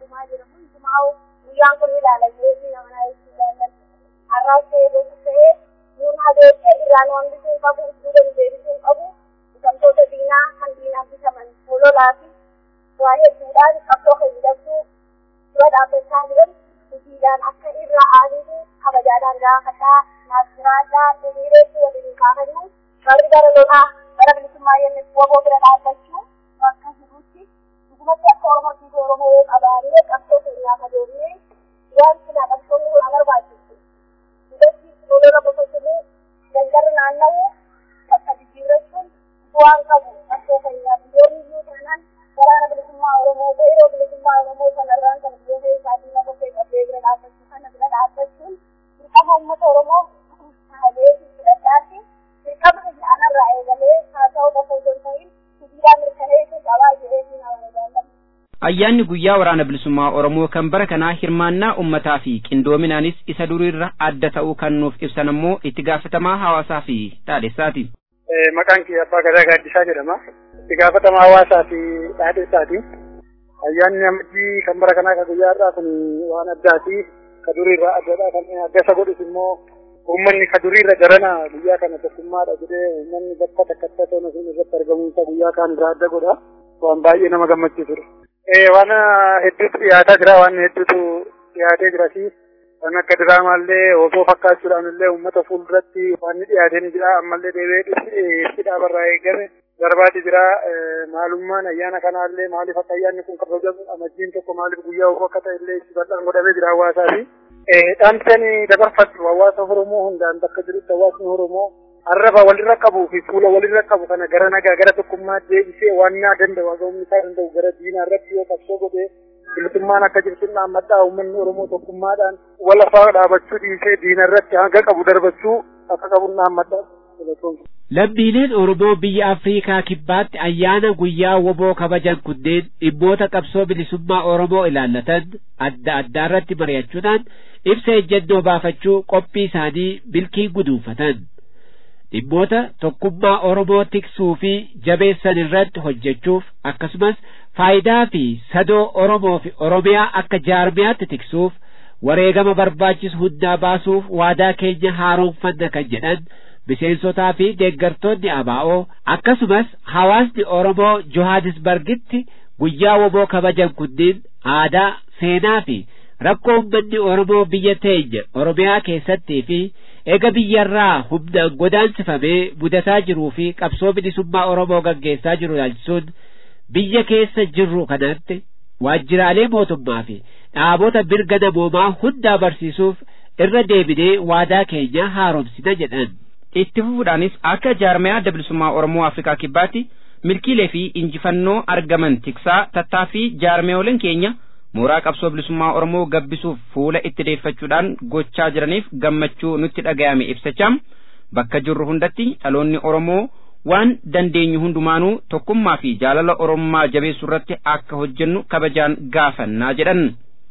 jaalallee fi nama na ibsuu jaalladhu. Har'aas ta'ee beekus ta'ee nuun habeessee irraan waan bisuun qabu iddoo dandeebisuun qabu bitamtoota diinaa kan diinaaf bitaman hololaa fi waa hedduudhaan qabsoo fayyadamtuu dura dhaabbachaa jiran hojiidhaan akka irra aanitu kabajaadhaan gaafadhaa naasiraadhaa hiriireetti waliin kaafannu warri gara lolaa bara bilisummaa yennis waboo bira dhaabbachuu bakka jirutti dhugumatti akka oromootiif oromoo yoo qabaannee qabsoo keenyaa kadoomnee waan sina qabsoonni waan barbaachisu hidhatti lolola bososanii dangarri naanna'u bakka jijjiirrachuun bu'aan qabu qabsoo keenyaaf yoo iyyuu taanaan waraana bilisummaa oromoo yeroo bilisummaa oromoo sanarraan kan biyyoota isaatii lafa ta'e qabdee bira dhaabbachuu kana bira dhaabbachuun dirqama uummata oromoo taa'ee fudhadhaatti dirqama anarraa eegalee haa ta'u qofa osoo hin ta'in sibiilaa mirkaneessuu qabaa jedhee nama jaallatu. Ayyaanni guyyaa waraana bilisummaa Oromoo kan bara kanaa hirmaannaa uummataa fi qindoominaanis isa duriirra adda ta'uu kan nuuf ibsan ammoo itti gaafatamaa hawaasaa fi dhaadhessaati. Maqaan kee Abbaa Gadaa Gaaddisaa jedhama. Itti gaafatamaa hawaasaa fi dhaadhessaati. Ayyaanni amajjii kan bara kanaa kan guyyaa irraa kun waan addaati. Ka duriirraa addadha. Kan adda isa godhus immoo uummanni ka duriirra darana guyyaa kana tokkummaadha jedhee uummanni bakka takkatti ta'u irratti argamuunsa guyyaa kaan irraa adda godha. Waan baay'ee nama gammachiisudha. waan hedduutu dhiyaataa jira waan hedduutu dhiyaatee jira fi waan akka diraamaallee osoo fakkaachuudhaan illee uummata fuulduratti waan dhiyaatee ni jira ammallee deebi'ee dhibsi dhaabarraa eegame darbaati jira maalummaan ayyaana kanaallee maaliif akka ayyaanni kun kabajamu amajjiin tokko maaliif guyyaa ofoo akka ta'e illee itti bal'aan godhamee jira hawaasaa fi dhaamsanii dabarfatu hawaasa Oromoo hundaan bakka jirutti hawaasni Oromoo arraba walirra qabu fi fuula walirra qabu kana gara nagaa gara tokkummaa deebisee waan naa danda'u haga'umni isaa danda'u gara diinaa irratti yoo qabsoo godhee bilisummaan akka jirtu dhaammadhaa uummanni Oromoo tokkummaadhaan walafaa dhaabachuu dhiisee diina irratti hanga qabu darbachuu akka qabu dhaammadhaa. Lammiileen Oromoo biyya Afriikaa kibbaatti ayyaana guyyaa woboo kabajan kunneen dhimmoota qabsoo bilisummaa Oromoo ilaallatan adda addaa irratti mari'achuudhaan ibsa ejjennoo baafachuu qophii isaanii milkiin guduunfatan. dhimmoota tokkummaa Oromoo tiksuu fi jabeessan irratti hojjechuuf akkasumas faayidaa fi sadoo Oromoo fi Oromiyaa akka jaarmiyaatti tiksuuf wareegama barbaachisu hundaa baasuuf waadaa keenya haaromfanna kan jedhan miseensotaa fi deeggartoonni ABO akkasumas hawaasni Oromoo Johannesburgitti guyyaa woboo kabajan kunniin aadaa seenaa fi rakkoo uummanni Oromoo biyya teenya Oromiyaa keessattii fi ega biyyarraa humnaan godaansifamee mudataa jiruu fi qabsoo bilisummaa Oromoo gaggeessaa jiru ilaalchisuun biyya keessa jirru kanatti waajjiraalee mootummaa fi dhaabota mirga namoomaa hundaa barsiisuuf irra deebinee waadaa keenya haaromsina jedhan. Itti fufuudhaanis akka jaarmayaa adda bilisummaa Oromoo Afrikaa kibbaatti milkiilee fi injifannoo argaman tiksaa tattaaffii jaarmeeyoleen keenya mooraa qabsoo bilisummaa Oromoo gabbisuuf fuula itti deeffachuudhaan gochaa jiraniif gammachuu nutti dhagayame ibsachaam bakka jirru hundatti dhaloonni Oromoo waan dandeenyu hundumaanuu tokkummaa fi jaalala Oromummaa jabeessuu irratti akka hojjennu kabajaan gaafannaa jedhan.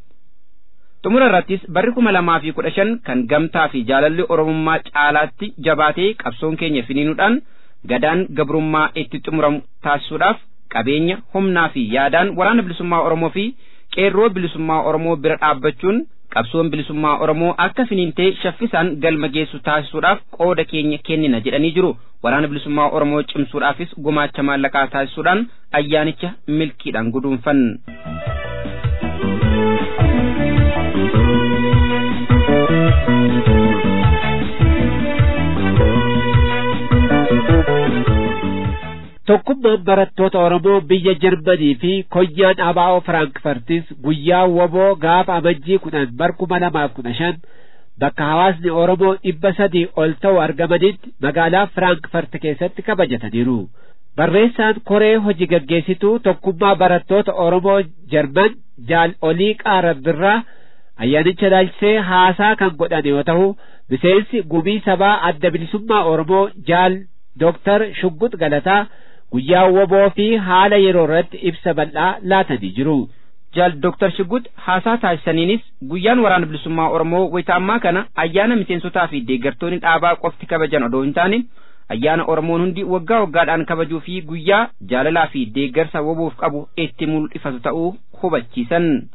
Xumura irrattis barri kuma lamaa fi kudha shan kan gamtaa fi jaalalli Oromummaa caalaatti jabaatee qabsoon keenya finiinuudhaan gadaan gabrummaa itti xumuramu taasisuudhaaf qabeenya humnaa fi yaadaan waraana bilisummaa Oromoo fi qeerroo bilisummaa Oromoo bira dhaabbachuun qabsoon bilisummaa Oromoo akka finiintee shaffisaan galma geessu taasisuudhaaf qooda keenya kennina jedhanii jiru. Waraana bilisummaa Oromoo cimsuudhaafis gumaacha maallaqaa taasisuudhaan ayyaanicha milkiidhaan guduunfan. Tokkummaan barattoota Oromoo biyya Jarmanii fi konyaan ABO Firaankfartis guyyaa woboo gaafa amajjii kudhan bar kuma lamaaf kudha shan bakka hawaasni Oromoo dhibba sadii ol ta'u argamanitti magaalaa Firaankfart keessatti kabajataniiru. Barreessaan koree hojii gaggeessituu tokkummaa barattoota Oromoo Jarman jaal olii qaarabbirraa ayyaanicha ilaalchisee haasaa kan godhan yoo ta'u miseensi gumii sabaa adda bilisummaa Oromoo jaal Dooktar Shuggut Galataa guyyaa woboo fi haala yeroo irratti ibsa bal'aa laatanii jiru. Jaal Dooktar Shuggut haasaa taasisaniinis guyyaan waraana bilisummaa Oromoo wayita ammaa kana ayyaana miseensotaa fi deeggartoonni dhaabaa qofti kabajan odoo hin taane ayyaana Oromoon hundi waggaa waggaadhaan kabajuu fi guyyaa jaalalaa fi deeggarsa woboof qabu itti mul'ifatu ta'uu hubachiisan.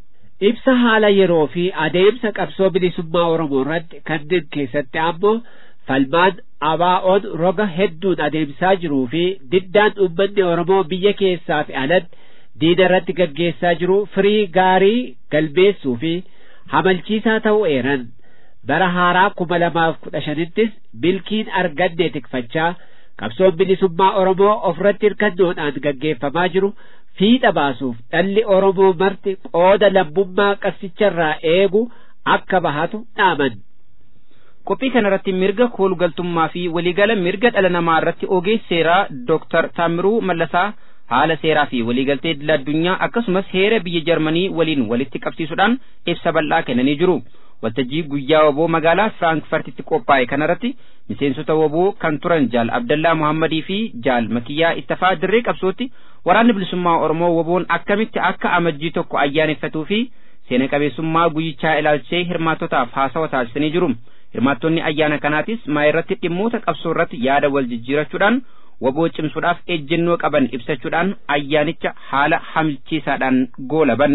ibsa haala yeroo fi adeemsa qabsoo bilisummaa Oromoo irratti kanneen keessatti ammoo falmaan abaa'oon roga hedduun adeemsaa jiruu fi diddaan uummanni Oromoo biyya keessaa fi alatti diina irratti gaggeessaa jiru firii gaarii galmeessuu fi hamalchiisaa ta'uu eeran bara haaraa kuma lamaaf kudha shanittis milkiin arganne tikfachaa qabsoon bilisummaa Oromoo ofirratti hirkannoodhaan gaggeeffamaa jiru fiixa baasuuf dhalli Oromoo marti qooda lammummaa qabsicharraa eegu akka bahatu dhaaman. Qophii kanarratti mirga koolugaltummaa fi waliigala mirga dhala namaa irratti ogeessi seeraa Dooktar Taamiruu Mallasaa haala seeraa fi waliigaltee idil addunyaa akkasumas heera biyya Jarmanii waliin walitti qabsiisuudhaan ibsa bal'aa kennanii jiru. Waltajjii guyyaa waboo magaalaa Firaankifartitti qophaa'e kanarratti miseensota waboo kan turan Jaal Abdallaa Muhammadii fi Jaal Makiyyaa Ittafaa dirree qabsootti waraanni bilisummaa Oromoo waboon akkamitti akka amajjii tokko ayyaaneffatuu fi seena qabeessummaa guyyichaa ilaalchisee hirmaattotaaf haasawa taasisanii jiru. Hirmaattonni ayyaana kanaatis maayirratti dhimmoota qabsoo irratti yaada wal jijjiirachuudhaan waboo cimsuudhaaf ejjennoo qaban ibsachuudhaan ayyaanicha haala hamilchiisaadhaan goolaban.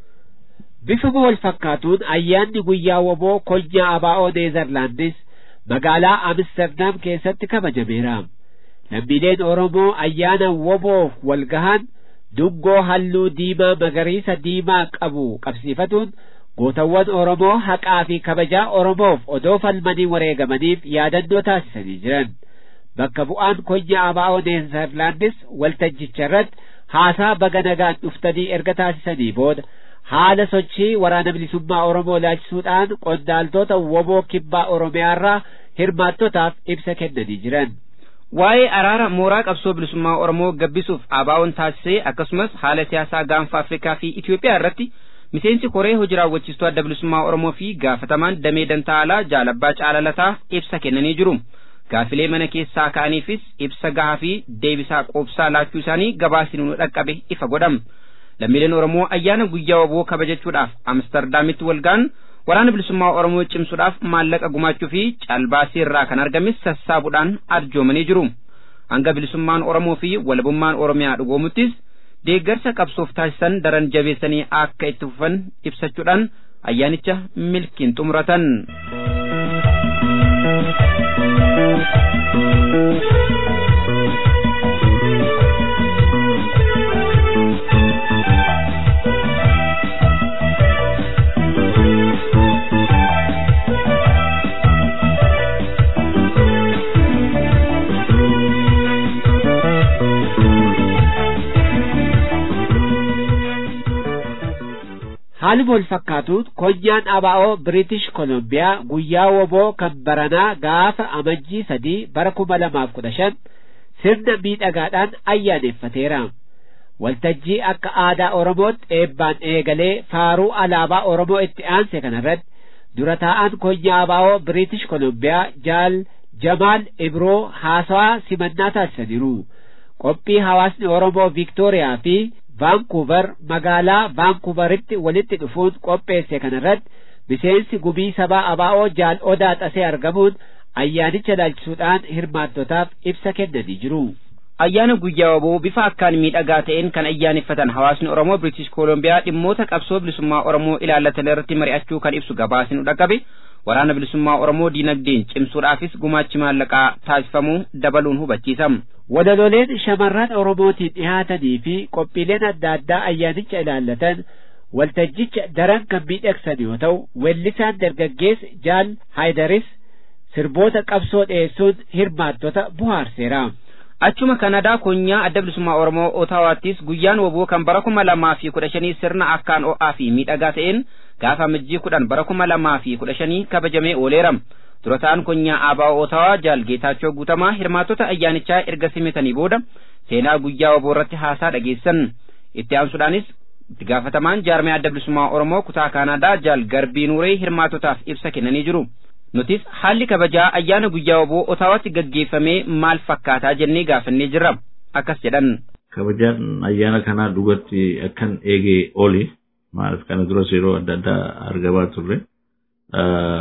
Bifuma wal fakkaatuun ayyaanni guyyaa waboo konyaa abaa'oo Neezerlaandis magaalaa Amsterdam keessatti kabajameera. Lammiileen Oromoo ayyaana waboof wal gahan dungoo halluu diimaa magariisa diimaa qabu qabsiifatuun gootawwan Oromoo haqaa fi kabajaa Oromoof odoo falmanii wareegamaniif yaadannoo taasisanii jiran. Bakka bu'aan konyaa abaa'oo Neezerlaandis waltajjicha irratti haasaa baga nagaan dhuftanii erga taasisanii booda haala sochii waraana bilisummaa Oromoo ilaalchisuudhaan qondaaltota woboo kibbaa Oromiyaarraa hirmaattotaaf ibsa kennanii jiran. Waa'ee araara mooraa qabsoo bilisummaa Oromoo gabbisuuf abaa'oon taasisee akkasumas haala siyaasaa gaanfa Afrikaa fi Itoophiyaa irratti miseensi koree hojii raawwachiistuu adda bilisummaa Oromoo fi gaafatamaan damee dantaalaa jaalabbaa caalalataa ibsa kennanii jiru. Gaafilee mana keessaa ka'aniifis ibsa gahaa fi deebisaa qoobsaa laachuu isaanii gabaasni nu dhaqqabe ifa godhama. lammiileen Oromoo ayyaana guyyaa waboo kabajachuudhaaf Amsterdaamitti walgaan waraana bilisummaa Oromoo cimsuudhaaf maallaqa gumaachuu fi caalbaasii irraa kan argames sassaabuudhaan arjoomanii jiru. Hanga bilisummaan Oromoo fi walabummaan Oromiyaa dhugoomuttis deeggarsa qabsoof taasisan daran jabeessanii akka itti fufan ibsachuudhaan ayyaanicha milkiin xumuratan. Haaluma wal fakkaatuun konyaan abaa'oo Biriitish Kolombiyaa guyyaa woboo kan baranaa gaafa amajjii sadii bara kuma lamaaf kudha shan sirna miidhagaadhaan ayyaaneffateera. Waltajjii akka aadaa Oromootti eebbaan eegalee faaruu alaabaa Oromoo itti aanse kanarratti dura taa'an konyaa abaa'oo Biriitish Kolombiyaa Jaal Jamaal Ibroo haasawaa simannaa taasisaniiru. Qophii hawaasni Oromoo Viiktooriyaa fi vaankuuver magaalaa vaankuuveritti walitti dhufuun qopheesse kanarratti miseensi gubii sabaa abaa'oo jaal odaa xasee argamuun ayyaanicha ilaalchisuudhaan hirmaattotaaf ibsa kennanii jiru. Ayyaana guyyaa waboo bifa akkaan miidhagaa ta'een kan ayyaaneffatan hawaasni Oromoo British Koolombiyaa dhimmoota qabsoo bilisummaa Oromoo ilaallatan irratti mari'achuu kan ibsu gabaasni nu dhaqqabe waraana bilisummaa Oromoo diinagdeen cimsuudhaafis gumaachi maallaqaa taasifamuu dabaluun hubachiisam. Walaloleen shamarran Oromootiin dhihaatanii fi qophiileen adda addaa ayyaanicha ilaallatan waltajjicha daran kan miidhagsan yoo ta'u weellisaan dargaggeessi Jaal Haayidaris sirboota qabsoo dhiyeessuun hirmaattota bohaarseera. Achuma Kanadaa konyaa adda bilisummaa Oromoo Otaawaattis guyyaan woboo kan bara kuma lamaa fi kudha shanii sirna akkaan o'aa fi miidhagaa ta'een gaafa amajjii kudhan bara kuma lamaa fi kudha shanii kabajamee ooleera. Dura ta'an konyaa Aabaa Otaawaa Jaal Geetaachoo Guutamaa hirmaattota ayyaanichaa erga simatanii booda seenaa guyyaa woboo irratti haasaa dhageessan. Itti aansuudhaanis itti gaafatamaan jaarmee adda bilisummaa Oromoo kutaa Kanadaa Jaal Garbii Nuuree hirmaattotaaf ibsa kennanii jiru. Nutis haalli kabajaa ayyaana guyyaa woboo Otaawaatti gaggeeffamee maal fakkaataa jennee gaafannee jirra. Akkas jedhan. Kabajaan ayyaana kanaa dhugatti akkan eegee oli. Maaliif kana duras yeroo adda addaa argamaa turre.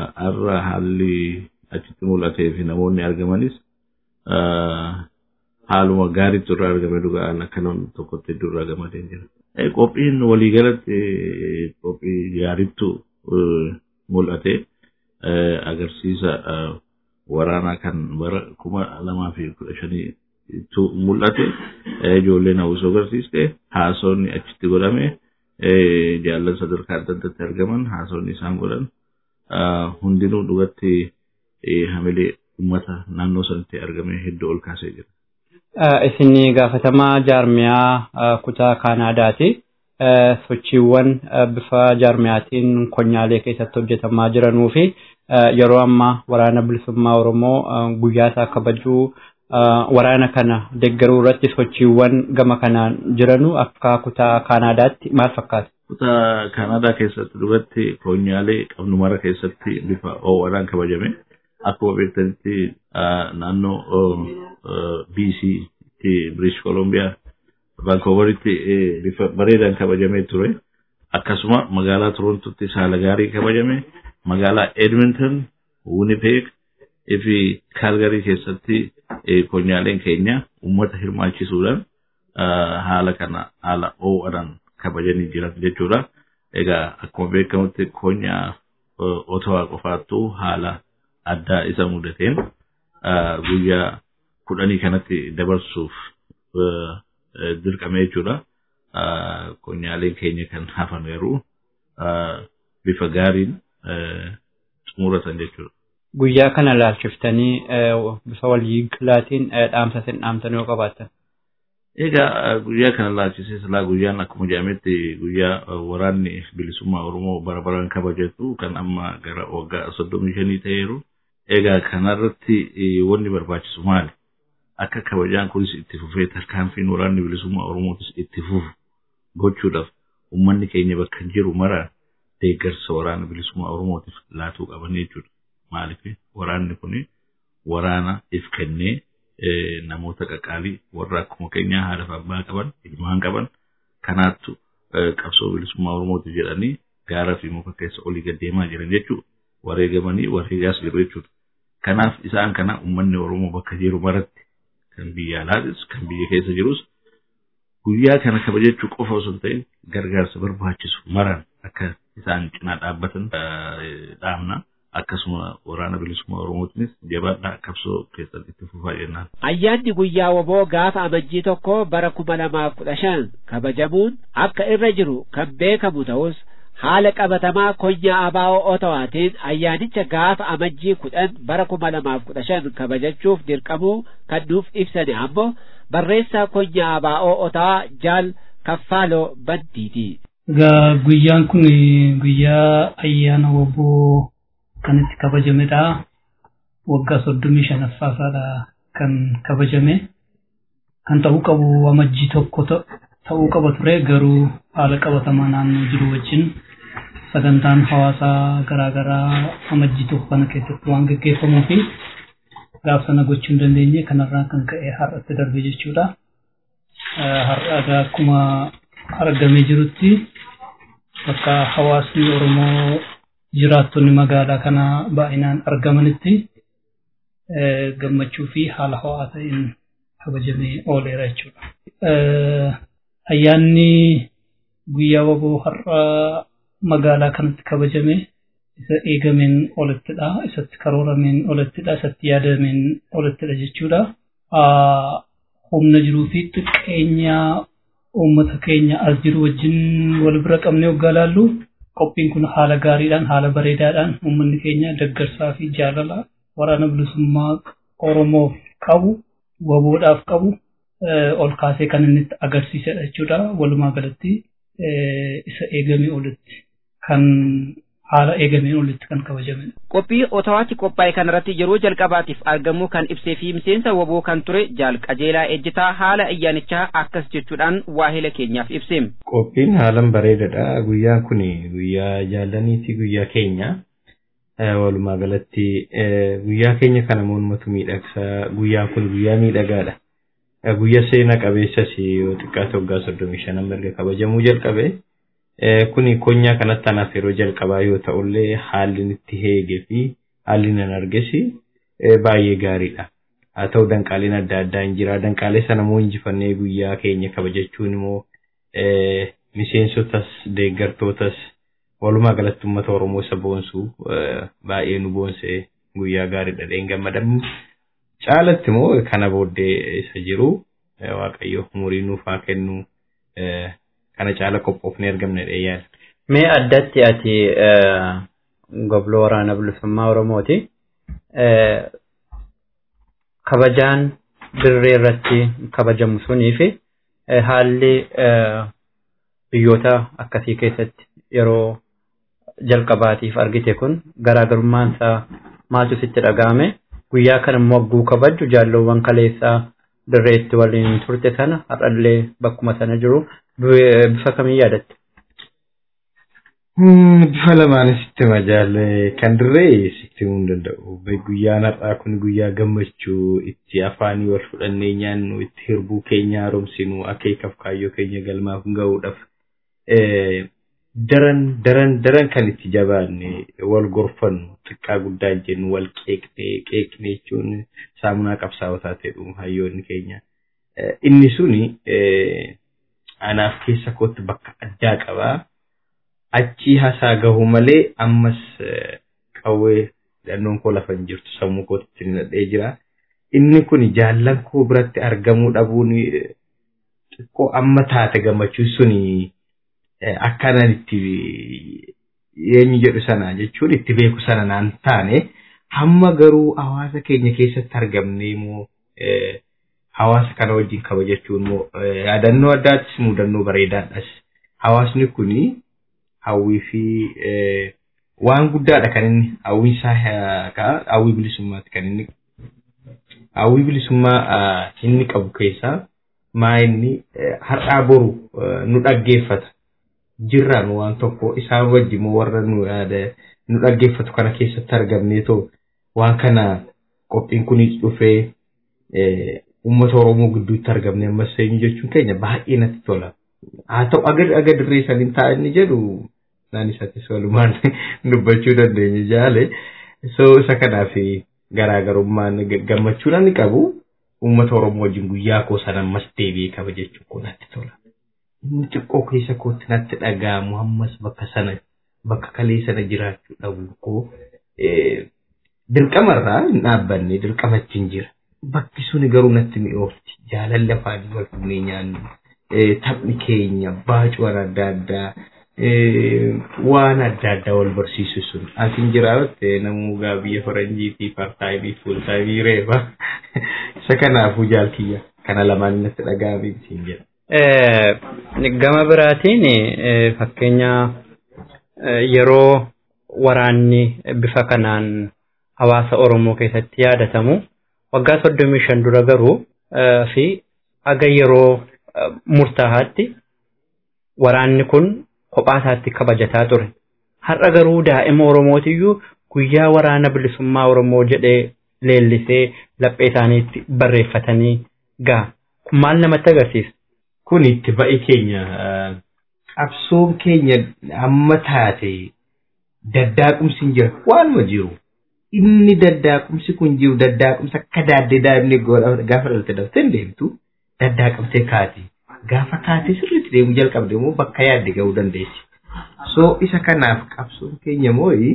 Har'a haalli achitti mul'atee fi namoonni argamanis haaluma gaariitu irraa argame dhugaan akka namni tokkotti iddoo irraa gamadee jira. Qophiin waliigalatti qophii gaariitu mul'ate agarsiisa waraanaa kan bara kuma lamaa fi kudha shanii mul'ate ijoolleen hawwisoo agarsiiste haasawni achitti godhame jaallan sadarkaa adda addaatti argaman haasawni isaan godhan hundinuu dhugatti hamilee uummata naannoo sanatti argame hedduu ol kaasee jira. Isin gaafatamaa jaarmiyaa kutaa Kaanaadaati. Sochiiwwan bifa jaarmiyaatiin konyaalee keessatti hojjetamaa jiranuu fi yeroo ammaa waraana bilisummaa Oromoo guyyaa isaa kabajuu waraana kana deeggaruu irratti sochiiwwan gama kanaan jiranu akka kutaa Kaanaadaatti maal fakkaata? Kutaa Kaanaadaa keessatti dhugatti konyaalee qabnu mara keessatti bifa ho'aadhaan kabajame. Akkuma beektanitti naannoo BC British Columbia Vancouver'itti bifa bareedaan kabajamee ture. Akkasuma magaalaa Torontotti haala gaarii kabajame. Magaalaa Edmonton, Winnipeg fi Calgary keessatti konyaaleen keenya uummata hirmaachisuudhaan haala kana haala ho'aadhaan kabajanii jiran jechuudha. Egaa akkuma beekamutti konyaa Otawaa qofaattuu haala addaa isa mudateen guyyaa kudhanii kanatti dabarsuuf dirqame jechuudha. Konyaaleen keenya kan hafan garuu bifa gaariin xumuratan jechuudha. Guyyaa kana laalchiftanii bifa waliigalaatiin dhaamsa isin dhaamtan yoo qabaatan. Egaa guyyaa kana laalchisee silaa guyyaan akkuma jedhametti guyyaa waraanni bilisummaa Oromoo bara baraan kabajatu kan amma gara waggaa soddomii shanii ta'eeru. Egaa kanarratti wanni barbaachisu maali? Akka kabajaan kunis itti fufee tarkaanfiin waraanni bilisummaa Oromootis itti fufu gochuudhaaf uummanni keenya bakka jiru mara deeggarsa waraana bilisummaa Oromootiif laatuu qaban jechuudha. Maaliif waraanni kun waraana if kennee namoota qaqqaalii warra akkuma keenyaa haadha fi abbaa qaban ilmaan qaban kanaattu qabsoo bilisummaa Oromootiif jedhanii gaaraa fi muka keessa olii gad deemaa jiran jechuudha. Wareegamanii wareegaas jiru jechuudha. Kanaaf isaan kana uummanni Oromoo bakka jiru maratti kan biyya alaatis kan biyya keessa jirus guyyaa kana kabajachuu qofa osoo hin ta'in gargaarsa barbaachisu maran akka isaan cinaa dhaabbatan dhaamna. akkasuma waraana bilisummaa oromootinis jabaadhaa qabsoo keessatti itti fufaa jennaan. Ayyaanni guyyaa woboo gaafa amajjii tokko bara kuma lamaaf kudha shan kabajamuun akka irra jiru kan beekamu ta'us haala qabatamaa konyaa abaa'oo otawaatiin ayyaanicha gaafa amajjii kudhan bara kuma lamaaf kudha shan kabajachuuf dirqamuu kan nuuf ibsane ammoo barreessaa konyaa abaa'oo otawaa jaal kaffaaloo bantiiti. Egaa guyyaan kun guyyaa ayyaana woboo kan itti kabajamedha. Waggaa soddomii shanaffaadha kan kabajame. Kan ta'uu qabu amajjii tokko ta'uu qaba ture garuu haala qabatamaa naannoo jiru wajjin sagantaan hawaasaa garaagaraa amajjii tokko kana keessatti waan gaggeeffamuu fi gaaf sana gochuu hin dandeenye kanarraa kan ka'e har'atti darbe jechuudha. Har'a akkuma argamee jirutti bakka hawaasni Oromoo jiraattonni magaalaa kana baay'inaan argamanitti gammachuu fi haala ho'aa ta'een kabajamee ooleera jechuudha. Ayyaanni guyyaa waboo har'a magaalaa kanatti kabajame isa eegameen olittidha. Isatti karoorameen olittidha. Isatti yaadameen olittidha jechuudha. Humna jiruu fi xiqqeenya uummata keenya as jiru wajjin wal bira qabnee waggaa laallu qophiin kun haala gaariidhaan haala bareedaadhaan uummanni keenya deeggarsaa fi jaalala waraana bilisummaa Oromoof qabu waboodhaaf qabu ol kaasee kan inni itti agarsiisedha jechuudha. Walumaa galatti isa eegamee olitti kan haala eegameen olitti kan kabajamedha. Qophii Otawaatti qophaa'e kanarratti yeroo jalqabaatiif argamuu kan ibsee fi miseensa waboo kan ture jaal qajeelaa ejjitaa haala ayyaanichaa akkas jechuudhaan waahila keenyaaf ibseem. Qophiin haalan bareedadha. Guyyaan kun guyyaa jaallaniiti guyyaa keenya. Walumaa galatti guyyaa keenya kana mormatu miidhagsa. Guyyaan kun guyyaa miidhagaadha. Guyyaa seena qabeessas yoo xiqqaate waggaa soddomii shanan erga kabajamuu jalqabe. Kuni konyaa kanatti anaaf yeroo jalqabaa yoo ta'ullee haalli itti heegee fi haalli nan argesi baay'ee gaariidha. haa ta'u danqaaleen adda addaa hin jira danqaalee sana immoo injifannee guyyaa keenya kabajachuun immoo miseensotas deeggartootas walumaa galatti uummata Oromoo isa boonsu baay'ee nu boonsee guyyaa gaarii dhadheen gammadamu caalatti immoo kana booddee isa jiru waaqayyo umurii nuuf haa kennu kana caala qophoofnee argamne dheeyyaadha. Mee addatti ati gobloo waraana bilisummaa Oromooti. Kabajaan dirree irratti kabajamu sunii fi haalli biyyoota akkasii keessatti yeroo jalqabaatiif argite kun garaagarummaan isaa maaltu sitti dhaga'ame guyyaa kana immoo wagguu kabaju jaalloowwan kaleessaa dirreetti waliin turte sana har'allee bakkuma sana jiru bifa kamii yaadatte? Bifa lamaan sitti majaalle kan dirree sitti himuu hin danda'u. Guyyaan har'aa kun guyyaa gammachuu itti afaanii wal fudhannee nyaannu itti hirbuu keenya haaromsinu akeekaaf kaayyoo keenya galmaaf ga'uudhaaf daran daran daran kan itti jabaanne wal gorfannu xiqqaa guddaa jennu wal qeeqne qeeqne jechuun saamunaa qabsaa'otaa ta'edhu hayyoonni keenya. Inni suni anaaf keessa kootti bakka addaa qabaa. Achii hasaa gahu malee ammas qawwee hidhannoon koo lafa hin jirtu sammuu kootti nadhee jira. Inni kun jaallan koo biratti argamuu dhabuun xiqqoo amma taate gammachuun suni akkanaan itti eenyu jedhu sana jechuun itti beeku sana naan taane hamma garuu hawaasa keenya keessatti argamne immoo hawaasa kana wajjin kabajachuun immoo yaadannoo addaattis mudannoo bareedaadhas. Hawaasni kuni hawwii fi waan guddaadha kan inni hawwiin isaa hawwii bilisummaati kan inni hawwii bilisummaa inni qabu keessaa maa inni har'aa boru nu dhaggeeffata. jirraan waan tokko isaan wajjin warra nu nu dhaggeeffatu kana keessatti argamnee too waan kana qophiin kunis dhufee uummata Oromoo gidduutti argamne ammas eenyu jechuun keenya baay'ee natti tola. Haa ta'u aga aga dirree saniin ta'a inni jedhu naan isattis walumaan dubbachuu dandeenya jaale. So isa kanaaf garaagarummaan gammachuu namni qabu uummata Oromoo wajjin guyyaa koo sana ammas deebi'ee kabajachuun kun natti tola. inni xiqqoo keessa kootti natti dhaga'amu ammas bakka sana bakka kalee sana jiraachuu dhabu koo dirqamarraa hin dhaabbanne dirqamachi hin jira. Bakki suni garuu natti mi'oofti jaalalli afaanii wal fuunee nyaannu taphni keenya baacuwwan adda addaa waan adda addaa wal barsiisu sun asin jiraatte namuu gaa biyya faranjiitii partaayimii fuultaayimii reeba isa kanaafuu jaalkiyya kana lamaan natti dhaga'ame siin jedha. Gama biraatiin fakkeenya yeroo waraanni bifa kanaan hawaasa Oromoo keessatti yaadatamu waggaa soddomii shan dura garuu fi haga yeroo murtaahaatti waraanni kun kophaa isaatti kabajataa ture. Har'a garuu daa'ima Oromootiyyuu guyyaa waraana bilisummaa Oromoo jedhee leellisee laphee isaaniitti barreeffatanii gaa. Kun maal namatti agarsiisa? kun itti ba'i keenya qabsoon keenya amma taate daddaaqumsi hin jira waanuma jiru inni daddaaqumsi kun jiru daddaaqumsa akka daaddee daa'imni gaafa dhalatte daftee deemtu daddaaqamtee kaati gaafa kaatee sirriitti deemuu jalqabde immoo bakka yaadde ga'uu dandeessi. So isa kanaaf qabsoon keenya mooyi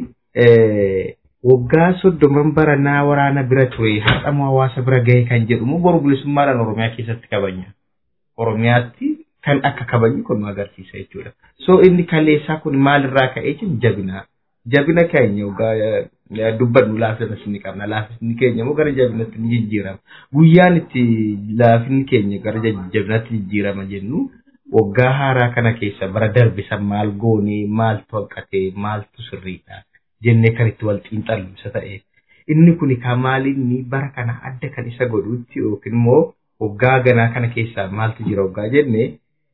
waggaa soddoman baranaa waraana bira ture har'amoo hawaasa bira ga'e kan jedhu immoo boru bilisummaadhaan Oromiyaa keessatti kabanya. Oromiyaatti kan akka kabaju kun nu agarsiisa jechuudha. So inni kaleessaa kun maalirraa ka'ee jiru jabina. Jabina keenya yookaan dubbannu laafina ni qabna. Laafinni keenya immoo gara jabinatti ni jijjiirama. Guyyaan itti laafinni keenya gara jabinatti jijjiirama jennu waggaa haaraa kana keessa bara darbe san maal goonee maaltu hanqatee maaltu sirriidha jennee kan itti wal xiinxallu isa ta'e. Inni kun kan maalinni bara kana adda kan isa godhutti yookiin immoo waggaa ganaa kana keessaa maaltu jira waggaa jenne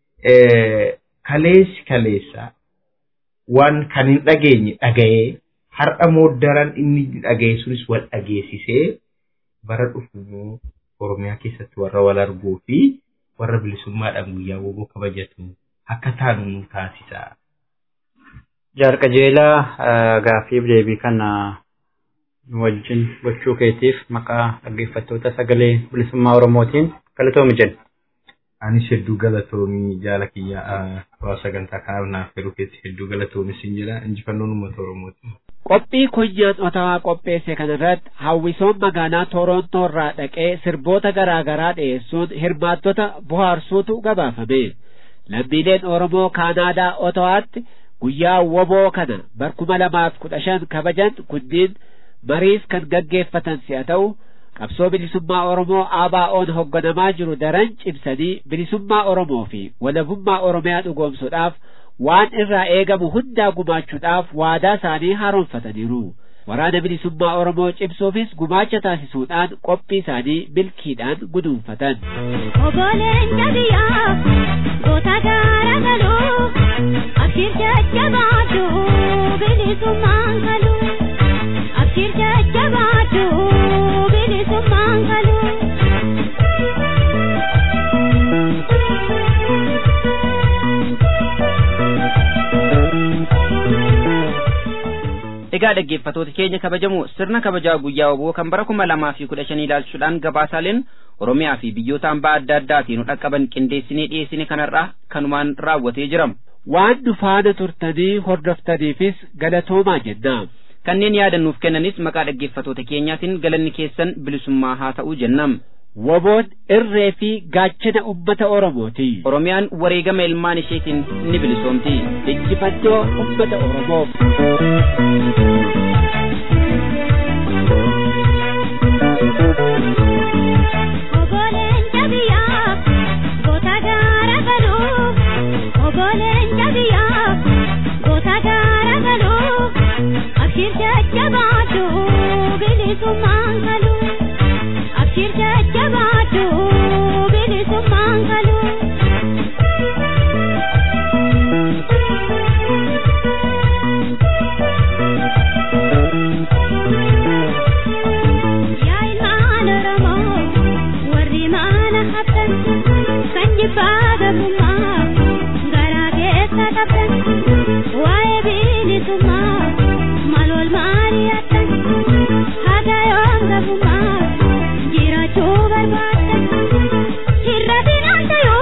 kaleessi kaleessa waan kan hin dhageenye dhaga'ee har'a mooddaran inni dhaga'e sunis wal dhageessisee bara dhufu Oromiyaa keessatti warra wal arguu fi warra bilisummaadhaan guyyaa woboo kabajatu akka taanu nu taasisa. Jaarqajeelaa gaafiif deebii kana nu wajjin gochuu keetiif maqaa dhaggeeffattoota sagalee bilisummaa Oromootiin galatoomi jenna. Anis hedduu galatoomii jaala kiyya waa sagantaa kanaaf naaf yeroo keetti hedduu galatoomi siin jedha injifannoon uummata Oromooti. Qophii kunyaan otawaa qopheesse kanarratti hawwisoon magaalaa Torontoo irraa dhaqee sirboota garaa garaa dhiyeessuun hirmaattota bohaarsuutu gabaafame. Lammiileen Oromoo Kaanaadaa Otawaatti guyyaa woboo kana barkuma lamaaf kudha shan kabajan kunniin mariis kan gaggeeffatan si'a ta'u qabsoo bilisummaa Oromoo ABO'n hogganamaa jiru daran cimsanii bilisummaa Oromoo fi walabummaa Oromiyaa dhugoomsuudhaaf waan irraa eegamu hundaa gumaachuudhaaf waadaa isaanii haaromfataniiru. Waraana bilisummaa Oromoo cimsuufis gumaacha taasisuudhaan qophii isaanii milkiidhaan guduunfatan. Ogoleen jabiyaa goota gaara galuu abshir jajjabaadhu bilisummaan galuu abshir jajjabaadhu bilisummaan galuu. Egaa dhaggeeffattoota keenya kabajamoo sirna kabajaa guyyaa woboo kan bara kuma lamaa fi kudha shanii ilaalchuudhaan gabaasaaleen Oromiyaa fi biyyoota hambaa adda addaatiin nu dhaqqaban qindeessinee dhiyeessine kanarraa kanumaan raawwatee jira. Waan nu faana turtanii hordoftaniifis galatoomaa jenna. Kanneen yaadannuuf kennanis maqaa dhaggeeffattoota keenyaatiin galanni keessan bilisummaa haa ta'uu jennam. Woboon irree fi gaachana ummata Oromooti. Oromiyaan wareegama ilmaan isheetiin ni bilisoomti. Injifannoo ummata Oromoof. Ogoleen jabiyaa goota gaara galuu ogoleen jabiyaa goota gaara galuu abshir jajjabaadhu bilisummaan galuu abshir jajjabaadhu bilisummaan galuu. Yaa ilmaan Oromoo warri maana haftan kan jibbaa gabrummaa garaa keessa qabdan waa'ee bilisummaa maal wal maali hattan haga yoon gabrummaa jiraachuu barbaaddan hir'atin hanta yoo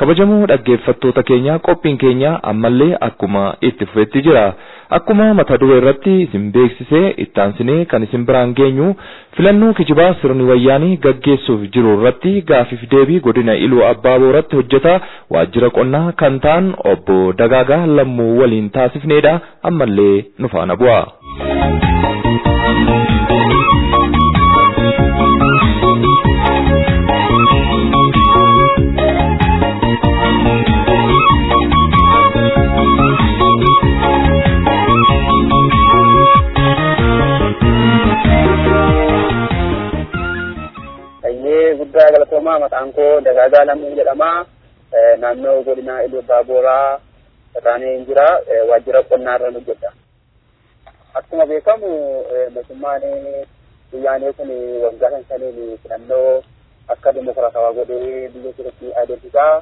kabajamoo dhaggeeffattoota keenya qophiin keenya ammallee akkuma itti fufetti jira akkuma mata duree irratti isin beeksisee ittaansinee kan isin biraan geenyu filannoo kijibaa sirni wayyaanii gaggeessuuf jiru irratti gaafiif deebii godina iluu abbaa booratti hojjetaa waajjira qonnaa kan ta'an obbo Dagaagaa Lammuu waliin taasifneedha ammallee nu faana bu'a. guddaa galatoomaa maqaan koo Dagaagaa Lammuu jedhama. Naannoo godina Iluu Abbaa Booraa irraan jira. Waajjira qonnaa irra hojjedha. Akkuma beekamu mootummaan biyyaanii kun waggaa kan shaniin filannoo akka dimokiraatawaa godhee biyya keessatti adeemsisaa.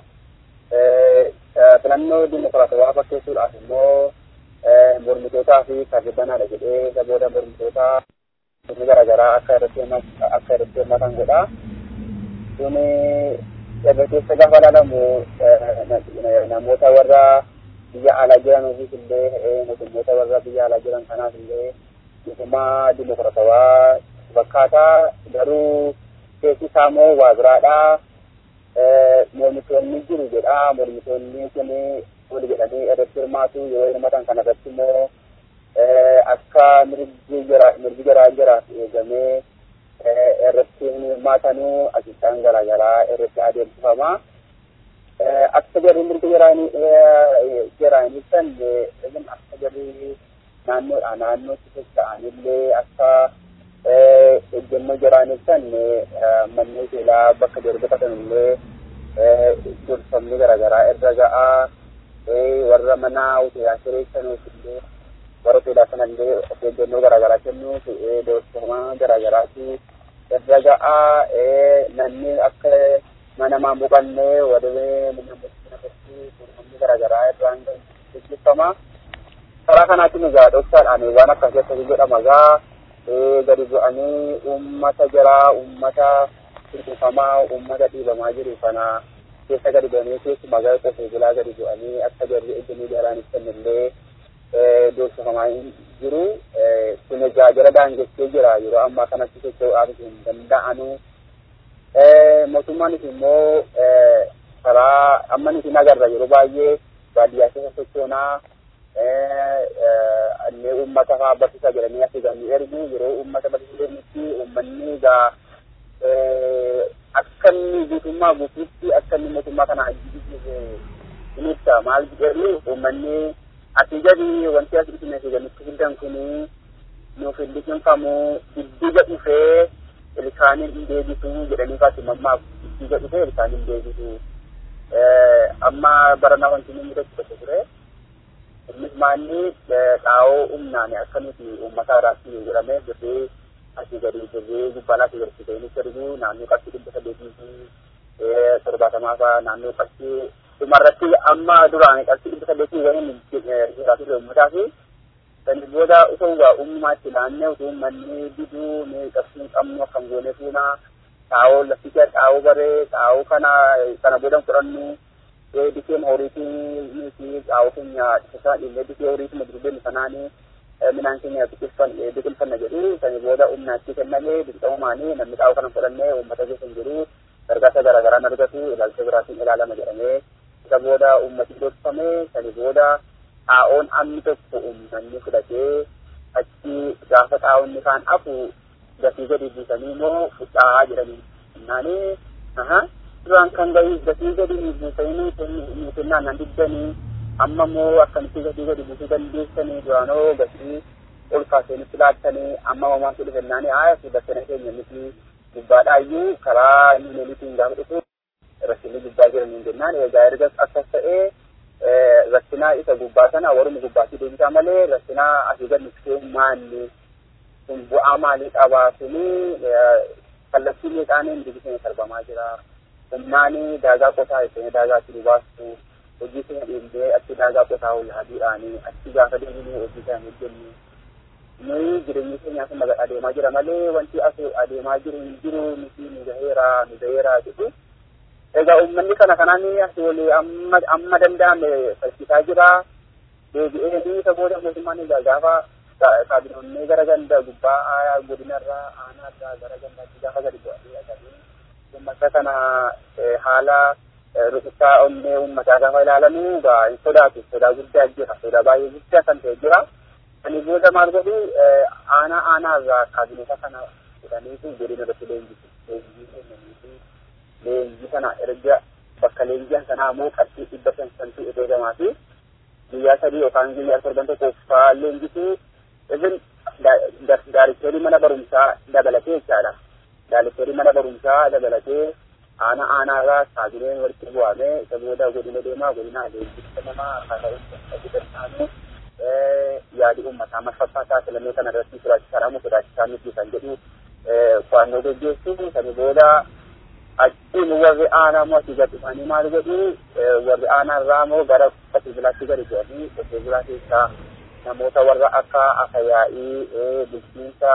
Filannoo dimokiraatawaa fakkeessuudhaaf immoo mormitootaa fi kaardibbanaadha jedhee isa booda mormitootaa inni garaagaraa akka irratti akka irratti hirmaatan godha. kun irra keessa gaafa ilaalamu namoota warra biyya alaa jiranuufis illee mootummoota warra biyya alaa jiran kanaaf illee mootummaa dimokiraatawaa fakkaataa garuu keessi isaa immoo waa biraadha. Mormitoonni jiru jedha mormitoonni kun wal jedhanii irratti hirmaatu yeroo hirmatan kana irratti immoo akka mirgi garaa jiraaf eegamee irratti hirmaatanuu ajajaan garaagaraa irratti adeemsifama. Akka jarri mirga jiraanii san ibn akka jarri naannoodha naannootti socho'anillee akka ejjennoo jiraanii san manneen seelaa bakka jarri bitatanillee gorfamni garaagaraa irra ga'a. Warra mana hoteelaa kireessanuuf illee warra hoteelaa sanallee of eeggannoo garaagaraa kennuuf doorsifamaa garaagaraati. irra ga'a namni akka mana maan boqannee wadabee namatti garaagaraa irraan gaggeeffama. Karaa kanaatiin egaa dhoksaadhaan waan akka keessatti jedhama egaa gadi bu'anii uummata jiraa uummata hir'ifamaa uummata dhiibamaa jiru kana keessa gadi bu'anii keessumaa gara qotee bulaa gadi bu'anii akka jarri ejjennoo jaraan ibsanillee doorsifamaa jiru kun egaa jara daangessee jira yeroo ammaa kanatti socho'uudhaaf hin danda'anu mootummaanis immoo karaa amma nuti agarra yeroo baay'ee baadiyyaa keessa sochoonaa annee uummata fa'aa barsiisaa jedhanii asii ganii ergu yeroo uummata barsiisuu jiranitti uummanni egaa akka inni guutummaa guutuutti akka inni mootummaa kana ajjisiisu in ibsa maal jedhu uummanni asii gadi wanti as isin asii gaditti fidan kuni nuuf hin liqinfamu diddiga dhufee ilkaaniin hin deebisu jedhanii faati mammaaf diddiga dhufee ilkaaniin hin deebisu amma barana wanti inni mudatu tokko ture innis maalli dhaa'oo humnaan akka nuti uummata irraatti jedhamee birrii asii gadi birrii gubbaadhaa asii gadi fiteenis ergu naannoo qarshii dhibba saddeetii fi torbaatamaa fa'aa naannoo qarshii dhumarratti amma duraan qarshii dhibba saddeetii waliin jiraatu uummataa fi sani booda osoo egaa uummatti naannee utuu manni diduu ni qabsii qabnu akkam goone fuuna xaa'oo laficha xaa'oo baree xaa'oo kana kana booda fudhannu dikeen horiitii fi xaa'oo keenya isa dhimee dikee horiitii madurubeen sanaanii minaan keenya biqilfanna jedhu sani booda humnaatti kennamee dirqamamaanii namni xaa'oo kana fudhannee uummata keessa hin jiru gargaarsa garaagaraan argatu ilaalcha biraatiin ilaalama jedhamee isa booda ummati gorfame sani booda xaa'oon amni tokko uummanni fudhatee achi gaafa xaa'onni kaan hafu gatii gadi buusanii immoo fudhaa jedhanii naanii aha duraan kan gahi gatii gadi buusanii nuutinnaan nan diddanii amma immoo akkamitti gatii gadi buusuu dandeessanii duraanoo gatii ol kaasanitti laattanii amma mamaatu dhufennaanii haa fi bakkana keenya miti gubbaadhaayyuu karaa inni neelitiin gaafa dhufu rassinni gubbaa jiraniin jennaan egaa ergas akkas ta'ee rassinaa isa gubbaa sana warruma gubbaatti deebisaa malee rassinaa asii gad nuffee maalli kun bu'aa maalii qabaa suni kallattii meeqaaniin dibisee sarbamaa jira humnaani daagaa qotaa ishee daagaa itti baastu hojii keenya dhiibdee achi daagaa qotaa yaaduudhaani achi gaafa deemnee hojii keenya hojjennu nuyi jireenya keenyaa kun nagaa adeemaa jira malee wanti as adeemaa jiru hin jiru nuti nu gaheera nu gaheera jedhu egaa uummanni kana kanaan asii olii amma amma danda'ame falchisaa jira deebi'ee ni isa booda mootummaan egaa gaafa kaabinoonni gara ganda gubbaa godinarraa aanaarraa gara gandaatti gaafa gadi bu'anii agaranii uummata kana haala rukuttaa onnee uummataa gaafa ilaalamu egaa hin sodaatu sodaa guddaa jira sodaa baay'ee guddaa kan ta'e jira ani booda maal godhu aanaa aanaarraa kaabinota kana fudhaniitu godina irratti leenjisu leenjii kennaniitu leenjii kana erga bakka leenji'an sanaa immoo qarshii dhibba shan shantu eegamaa fi guyyaa sadii yookaan guyyaa torban tokko faa leenjisu even daarikteerii mana barumsaa dabalatee jechaadha. Daarikteerii mana barumsaa dabalatee aanaa aanaarraa kaabineen walitti bu'amee isa booda godina deemaa godina leenjisa namaa akkaataa yaadi uummataa marfaffaataa filannoo kana irratti sodaachisaadhamu sodaachisaa miti kan jedhu qo'annoo gaggeessu sani booda achiin warri aanaa moo asii gadi dhufanii maal godhu warri aanaa irraa moo gara qotee bulaatti gadi bu'anii qotee bulaa keessaa namoota warra akka akayaa'ii bulchiinsa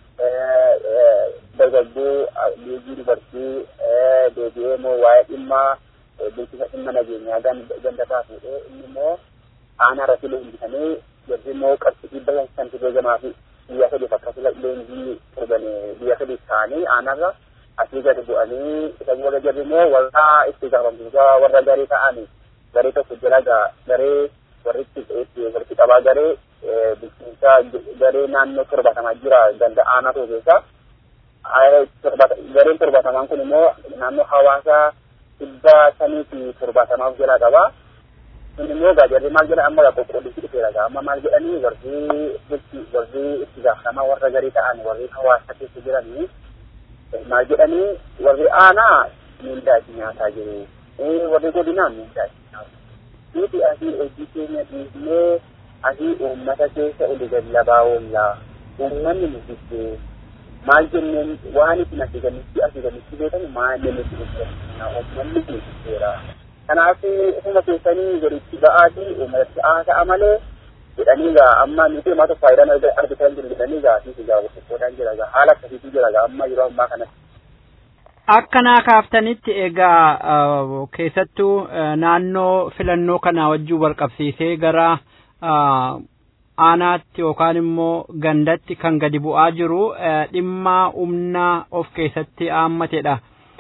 dargaggoo liigii dubartii deebi'ee moo waa'ee dhimmaa bulchiinsa dhimma nageenyaa ganda taasisee inni immoo aanaa irratti leenjifamee jarri immoo qarshii dhibba shantu beekamaa fi biyya sadiif akkasuma leenjii turban biyya sadiif ta'anii aanaarra asii gadi bu'anii isa booda jarri immoo warra itti gaafamtoota warra garee ta'anii garee tokko jira garee warri itti walitti qabaa garee bulchiinsa garee naannoo torbatamaa jira ganda aanaa tokko keessa gareen torbatamaan kun immoo naannoo hawaasaa dhibba sanii fi torbatamaaf jala qaba. Kun immoo jarri maal jedha amma qoqqooddichi dhufeera amma maal jedhanii warri bulchi warri itti gaafatamaa warra garii ta'an warri hawaasa keessa jiranii maal jedhanii warri aanaa miindaa itti nyaataa jiru. Warri godinaa miindaa itti nyaatu. Nuti asii hojii keenya dhiisnee asii uummata keessa oli gallabaa oollaa. Uummanni nuti maal jenneen waan isin asii ganitti asii ganitti beekamu maal nuti hojjenna uummanni nuti Kanaaf ofuma keessanii gaditti ba'aatii uummatatti haasa'a malee jedhanii gaa amma nuti himaa tokko faayidaan argatan jiru jedhanii gaa fi gaa qoqqoodaan jira gaa haala akkasiitu jira gaa amma yeroo ammaa kanatti. Akkanaa kaaftanitti egaa keessattuu naannoo filannoo kanaa wajjin wal qabsiisee gara aanaatti yookaan immoo gandatti kan gadi bu'aa jiru dhimma humna of keessatti haammatedha.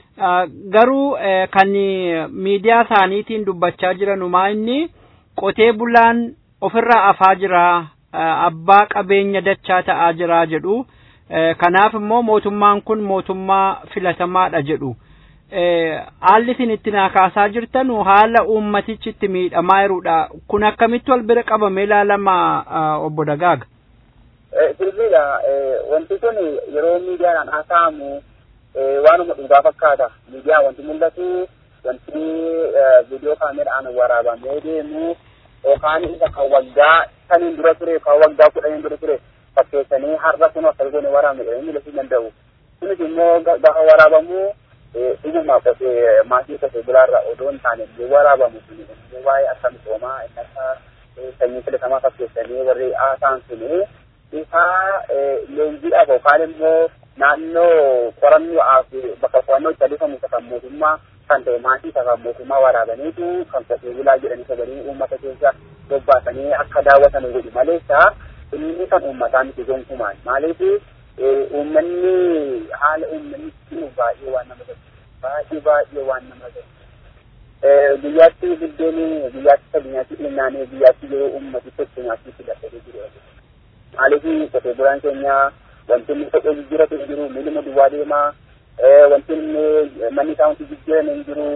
Garuu kan miidiyaa isaaniitiin dubbachaa jiranumaa inni qotee bulaan ofirraa afaa jira abbaa qabeenya dachaa ta'aa jira jedhu. Kanaaf immoo mootummaan kun mootummaa filatamaadha jedhu. Haalli isin itti naa kaasaa jirtan haala uummatichi itti miidhamaa jirudha. Kun akkamitti wal bira qabamee ilaalama obbo Dagaaga? Sirriidha. Wanti kun yeroo miidiyaadhaan haasa'amu waanuma dhugaa fakkaata. Miidiyaa wanti mul'atu wanti viidiyoo kaameraan waraabamee deemu yookaan isa kan waggaa saniin dura ture kan waggaa kudhaniin dura ture fakkeessanii har'a kun akka goone waraabne jedhanii mul'isuu danda'u. Kunis immoo gaafa waraabamu dhuguma qotee maatii qotee bulaarraa odoo hin taane illee waraabamu sun immoo waa'ee akka misoomaa inni akka sanyii filatamaa fakkeessanii warri haasaan sun isa leenjiidhaaf yookaan immoo naannoo qorannoo fi bakka qo'annoo itti adeemsifamu isa kan mootummaa kan ta'e maatii isa kan mootummaa waraabaniitu kan qotee bulaa jedhanii sagalii uummata keessa bobbaasanii akka daawwatan godhu maleessa inni kan uummataa miti gonkumaan maaliif uummanni haala uummanni jiru baay'ee waan nama gaddisiisu baay'ee baay'ee waan nama gaddisiisu guyyaatti buddeen guyyaatti sabinyaatti dhimnaanii guyyaatti yeroo uummati tokko nyaatti filatee jiru maaliif qotee bulaan keenya wanti inni kophee jijjiiratu hin jiru miiluma duwwaa deemaa wanti inni manni isaa wanti jijjiiran hin jiru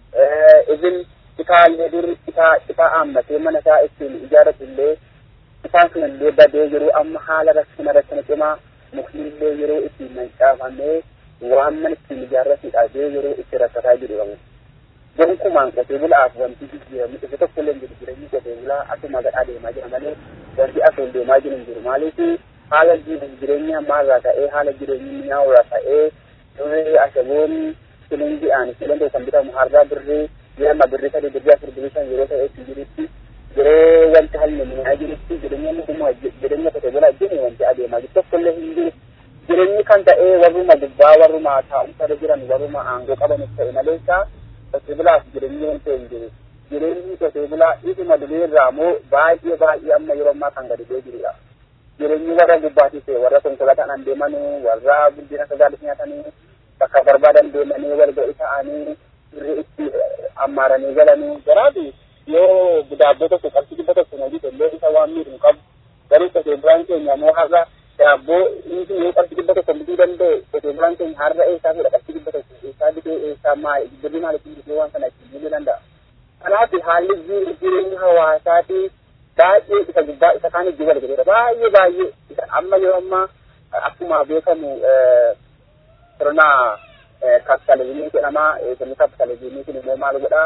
izin itaallee dur itaa itaa haammatee mana isaa ittiin ijaarratu illee isaan sun illee badee jiru amma haala rakkina rakkina cimaa mukni illee yeroo ittiin mancaafamee waan mana ittiin ijaarratuudha jee yeroo itti rakkataa jiru qabu. Gonkumaan qotee bulaaf wanti jijjiiramu isa tokko illee jiru jireenyi qotee bulaa akkuma gadhaa deemaa jira malee wanti asoo deemaa jiru hin jiru maaliif haala jireenya maalirraa ta'ee haala jireenya minyaa'urraa ta'ee duree ashaboon silingi'aan silindoo kan bitamu hardaa birrii jirama birrii sadii birrii afur birrii shan yeroo ta'e itti jirutti yeroo wanti haalli minyaa jirutti jireenya mootummaa jireenya qotee bulaa jiru wanti adeemaa jiru tokko illee hin jiru jireenyi kan ta'e warruma gubbaa warruma taa'umsa irra jiran warruma aangoo qabanis ta'e maleessa qotee bulaaf jireenyi wanta hin jiru jireenyi qotee bulaa isuma dubeerraa moo baay'ee baay'ee amma yeroo ammaa kan gadi bu'ee jirudha. Jireenyi warra gubbaatii ta'e warra konkolaataan deemanuu warra guddina sagaalis nyaatanii bakka barbaadan deemanii wal ga'ii ta'anii irri itti ammaaranii galanii garaafi yoo daabboo tokko qabsi dhibba tokko na hojii illee isa waan miidhu qabu garuu qotee bulaan keenya moo har'a daabboo inni yoo qabsi dhibba tokko bituu danda'e qotee bulaan keenya har'a eessaa fuudha qabsi dhibba tokko eessaa bitee eessaa maali birri maaliif bitee waan kana ittiin miidhuu danda'a. Kanaaf haalli jireenya hawaasaatii baay'ee isa gubbaa isa kaan itti wal gadeera baay'ee baay'ee isa amma yeroo ammaa akkuma beekamu sirna kapitalizimii jedhama sirni kapitalizimii kun immoo maal godhaa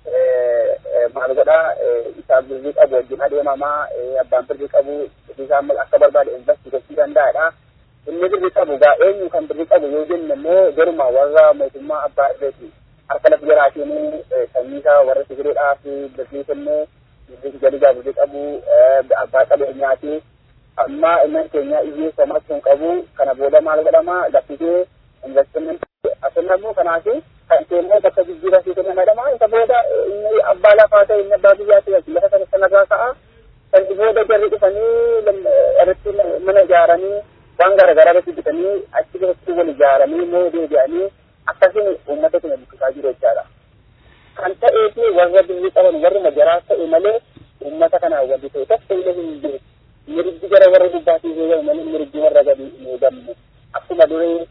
maal godhaa isa birrii qabu wajjin adeemamaa abbaan birrii qabu isaa akka barbaade investi gochuu danda'adha. Inni birrii qabu gaa eenyu kan birrii qabu yoo jenne immoo garuma warra mootummaa abbaa irreeti harka lafa jaraatiin sanyii isaa warra sigireedhaa fi birrii kennee birrii galigaa birrii qabu abbaa qabeenyaati. Amma innan keenya hiyyeessa maksuun qabu kana booda maal godhama laffisee investiment asirra immoo kanaaf kan keemmoo bakka jijjiirraa fi kennamadhama isa booda inni abbaa lafaa ta'e inni abbaa biyyaa ta'e lafa sana sanarraa ka'a kan booda jarri dhufanii irratti mana ijaaranii waan garaagaraa irratti bitanii achi keessatti wal ijaaranii moo deebi'anii akkasiin uummata keenya bukkisaa jiru jechaadha. Kan ta'ee fi warra biyyi qaban warri majaraa ta'e malee uummata kana walitti ta'e tokko illee hin jiru. Mirgi gara warra dubbaatii yoo malee mirgi warra gadi hin eegamne. Akkuma durii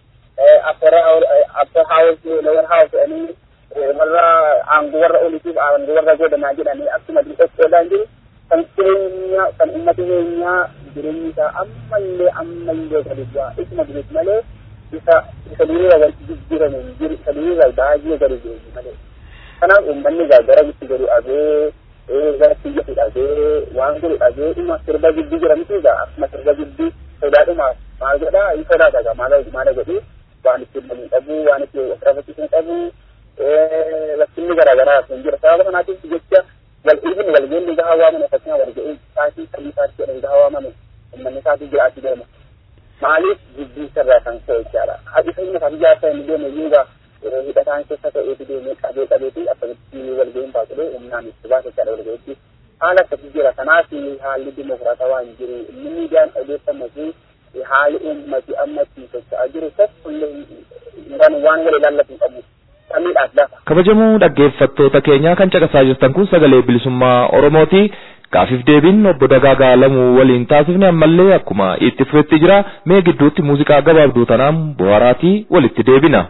upper house lower house jedhanii warra aangoo warra oliitiif aangoo warra godhanaa jedhanii akkuma dhiqoodhaan jiru kan keenya kan uummata keenyaa jireenyi isaa ammallee ammallee gadi bu'aa isuma durees malee isa isa duriirra wanti jijjiirame hin jiru isa duriirra baay'ee gadi bu'e malee kanaaf uummanni gara gitti gadi dhabee gara kiyyatti dhabee waan godhu dhabee dhuma sirba giddii jedhamtu egaa akkuma sirba giddii sodaadhumaaf maal godhaa hin sodaata maal maal godhii waan itti himamuu qabu waan itti ofirrafachiisuu qabu rakkinni garaagaraa kun jira sababa kanaatiif jecha wal dhiibni wal geenni gahaa waamame fakkeenyaa wal ga'ii saatii sadii saatii jedhanii gahaa waamame uummanni saatii jiraachuu deema maaliif jibbii sirraa kan ka'e jechaadha haati fayyina isaa ijaarsa inni deeme yuugaa hidhataan keessa ta'eetu deemee qabee qabeeti akkamitti wal ga'iin baasulee humnaan itti baasa jechaadha wal ga'iitti haala akkasii jira kanaaf haalli dimokiraatawaa hin jiru inni miidiyaan odeeffamuu fi haali uummati amma ittiin socho'aa jiru tokkollee waan waan wal ilaallatu qabu samiidhaaf lafa. Kabajamuu dhaggeeffattoota keenyaa kan caqasaa jirtan kun sagalee bilisummaa Oromooti. Gaafiif deebiin obbo Dagaagaa Lamuu waliin taasifne ammallee akkuma itti fufetti jira mee gidduutti muuziqaa gabaabduu tanaan bohaaraatii walitti deebina.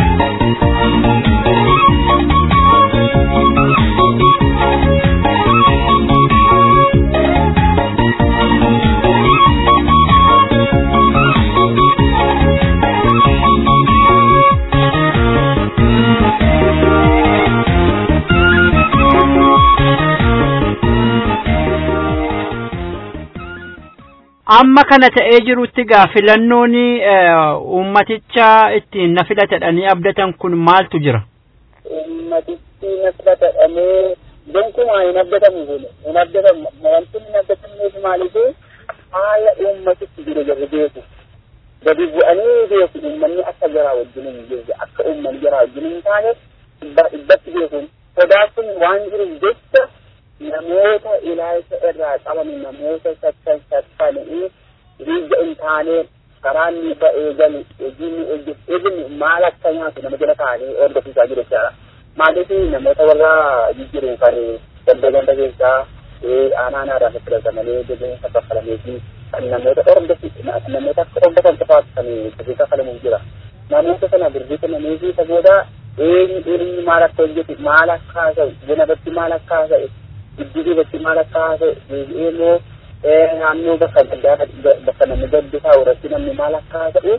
amma kana ta'ee jirutti gaa filannoon uummaticha ittiin na filatadhanii abdatan kun maaltu jira? Uummatichi na filatadhamee gonkumaa hin abdatamu kun hin abdatamu wanti hin abdatamneef maaliif haala uummatichi jiru jirru beeku. Gadi bu'anii beeku uummanni akka jaraa wajjin hin jirre akka uummanni jaraa wajjin hin taane dhibbatti beekuun sodaa kun waan jiruuf jecha namoota ilaalcha irraa qaban namoota sakkan sakkanii biyya hin taane karaan ni ba'ee galu hojiin ni hojjetu ibni maal akka nyaatu nama jala taa'anii hordofsiisaa jiru jechaadha. Maaliif namoota warra jijjiiru kan ganda ganda keessaa aanaa naadhaan filatamanii deebiinsa kaffalamee fi kan namoota hordofsiisu namoota akka hordofan qofaaf kan birrii kaffalamuuf jira. Namoota sana birrii kennamee fi isa booda eenyu eenyu maal akka hojjetu maal akka haasa'u buna irratti maal akka haasa'u gidduu irratti maal akka haasa'u deebi'ee immoo naannoo bakka gaddaa bakka namni gaddu taa'u irratti namni maal akka haasa'u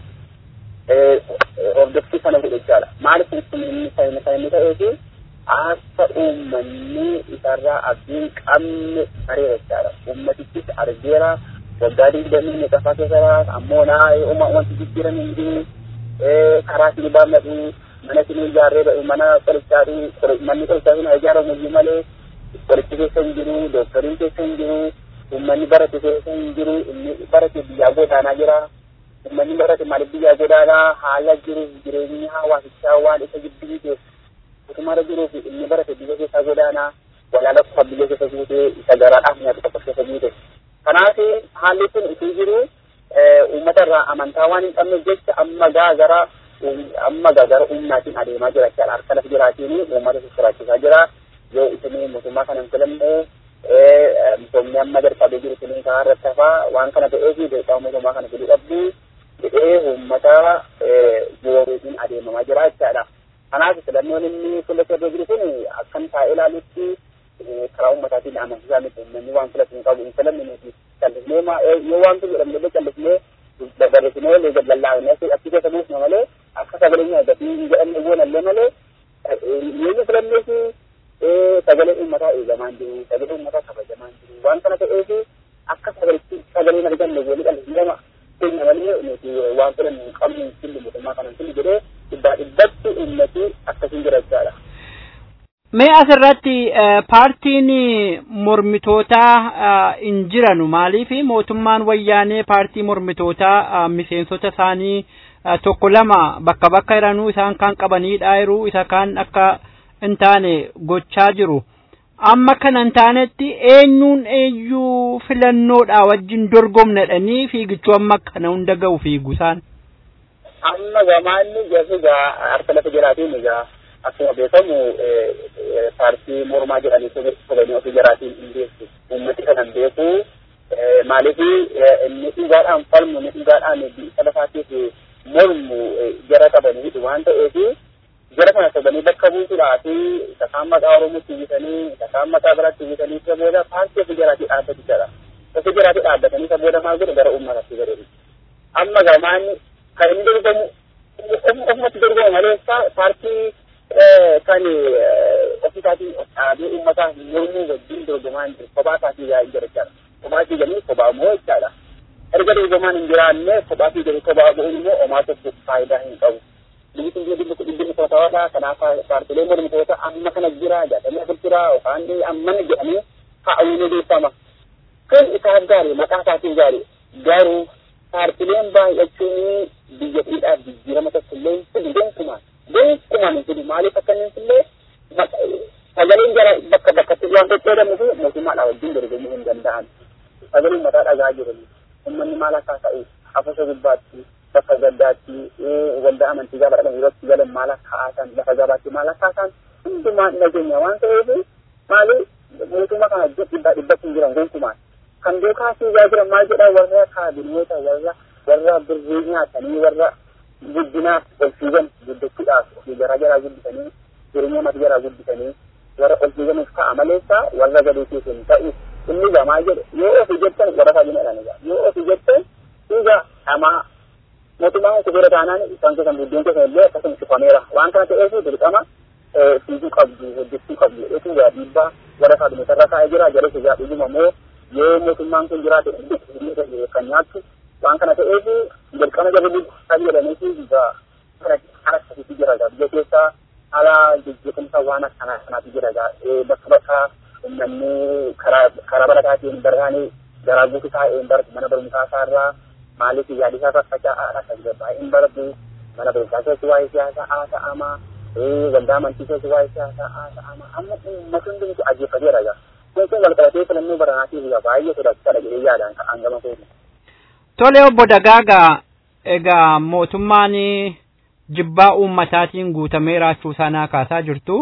hordoffii kana godhe jechaadha. Maaliif kun inni fayyina kan inni ta'ee fi akka uummanni isarraa abdiin qabne bareera jechaadha. Uummatichis argeera waggaa digdamii meeqaffaa keessa ammoo naa wanti jijjiiran hin jiru karaa sini baannatu mana sini ijaarree ba'u mana qorichaadhu manni qorichaa sun ijaaramu iyyuu malee qorichi keessa hin jiru dooktoriin keessa hin jiru uummanni barate keessa hin jiru inni barate biyyaa godaanaa jira uummanni barate maaliif biyyaa godaanaa haala jiruuf jireenyi hawaasichaa waan isa gidduu keessa mootummaarra jiruu fi inni barate biyya keessaa godaanaa walaala qofa biyya keessa guutee isa garaadhaaf nyaatu qofa keessa guute. Kanaaf haalli kun itti jiru uummata irraa amantaa waan hin qabneef jecha amma gaa gara amma gaa gara humnaatiin adeemaa jira jechaadha. Harka lafa jiraatiin uummata sosoraachisaa jira. Yoo isin mootummaa kana hin filanne misoomni amma jalqabee jiru kun karaa irratti hafaa waan kana ta'eef beekaa mootummaa kana fiduu dhabdu jedhee uummata booruutiin adeemamaa jira jechaadha. Kanaaf filannoon inni fuula irra jiru kun akkan taa'ee ilaalutti karaa uummataatiin amansiisaa miti uummanni waan filatu hin qabu hin filanne nuti callisnee yoo waan kun jedhamu illee callisnee barreessinee illee gallallaafnee achi keessa buusna malee akka sagaleen gatii hin jedhamne goonallee malee yoo filanneef sagalee uummataa eegamaan jiru sagalee uummataa kabajamaan jiru waan kana ta'eef akka sagaletti sagaleen arganne goonii callisnee keenya malee nuti waan filannu hin qabnu hin fillu mootummaa kana hin fillu jedhee dhibbaa dhibbatti uummati akkasiin jira jechaadha. Mee asirratti paartiin mormitootaa hin jiranu maaliif mootummaan wayyaanee paartii mormitootaa miseensota isaanii tokko lama bakka bakka jiranuu isaan kan qabanidha jiru isa kaan akka hin taane gochaa jiru. Amma kana hin taanetti eenyuun eenyuu filannoodha wajjin dorgomnedhanii fiigichuu amma kana hunda ga'u fiigusaan. Amma gamaanni egaa harka lafa jiraatiin egaa akkuma beekamu paartii mormaa jedhanii sobanii ofii jiraatiin hin beeku. Uummati kanan beeku maaliif inni dhugaadhaan falmu inni dhugaadhaan biyya lafaatiif mormu jara qabanii waan ta'eef jara kana sobanii bakka buusuudhaa fi isaan maqaa Oromootti uwwisanii isaan maqaa biraatti uwwisanii isa booda paartii ofii jiraatii dhaabbatu jira. Ofii jiraatii dhaabbatanii isa booda maal godhu gara uummatatti godhu. Amma gamaan kan inni dorgomu ofumatti dorgomu malee paartii kan ofisaatiin dhaabee uummataa mormuu wajjin dorgomaa hin jiru kophaa isaatii yaa'ii jira jechaadha. Kophaa fiiganii kophaa moo jechaadha. Erga dorgomaan hin jiraanne kophaa fiiganii kophaa bu'uun immoo homaa tokko faayidaa hin qabu. Biyyi kun dhibbi dhibbi mitoota kanaaf paartiilee mormitoota amma kana jira jaatamii afur jira yookaan ammana jedhamee kaa'amuu beekama. Kun isaaf gaarii maqaa isaatiin gaarii garuu paartiileen baay'achuun biyya dhiidhaaf jijjiirama tokko illee fidu gonkumaan gonkumaan hin fidu maaliif akka inni illee sagaleen jara bakka bakkatti waan qoqqoodamu fi mootummaadhaa wajjin dorgomuu hin danda'an. Sagaleen mataa dhagaa jiru uummanni maal akka ta'u afasha gubbaatti bakka gaddaatti waldaa amantii gaafa dhaqan yerootti galan maal akka haasan lafa gabaatti maal akka haasan hundumaan nageenya waan ta'eef maali mootummaa kana dhibbaa dhibbatti hin jiran gonkumaan. kan duukaa fiigaa jiran maal jedha warra kaabinoota warra warra birrii nyaatanii warra guddinaaf ol fiigan guddachuudhaaf ofii garaa garaa guddisanii jireenya mata garaa guddisanii warra ol fiiganiif ta'a maleessa warra gadii keessa hin ta'u inni gaa maal jedhe yoo ofii jettan warra kaabinoodhaan egaa yoo ofii jettan fiiga dhamaa mootummaan kun bira taanaan isaan keessan buddeen keessan illee akkasuma cufameera waan kana ta'eef dirqama fiiguu qabdu hojjechuu qabdu jedhetu gaa dhiibbaa warra kaabinoota irra kaa'ee jira jala egaa dhuguma moo yoo mootummaan kun jiraate kan nyaattu waan kana ta'eef dirqama jabeenya isaa jedhaniif egaa kana akkasitti jira egaa biyya keessaa haala jijjiiramsa waan akkanaa kanaatu jira egaa bakka bakka uummanni karaa barataatiin barraanii garaa guutuu taa'ee baratu mana barumsaa isaarraa maaliif yaadisaa faffaca'aadha kan jedhu baay'een baratu mana barumsaa keessa waa'ee siyaasaa haasa'ama waldaa amantii keessa waa'ee siyaasaa haasa'ama amma uummata hundumtu ajjeefateera egaa kun kun walqabatee filannoo baranaatiif egaa baay'ee sodaachisaadha jedhee yaadaan ka'an gama kooti. Tole obbo Dagaagaa egaa mootummaan jibbaa uummataatiin guutamee raachuu sanaa kaasaa jirtu.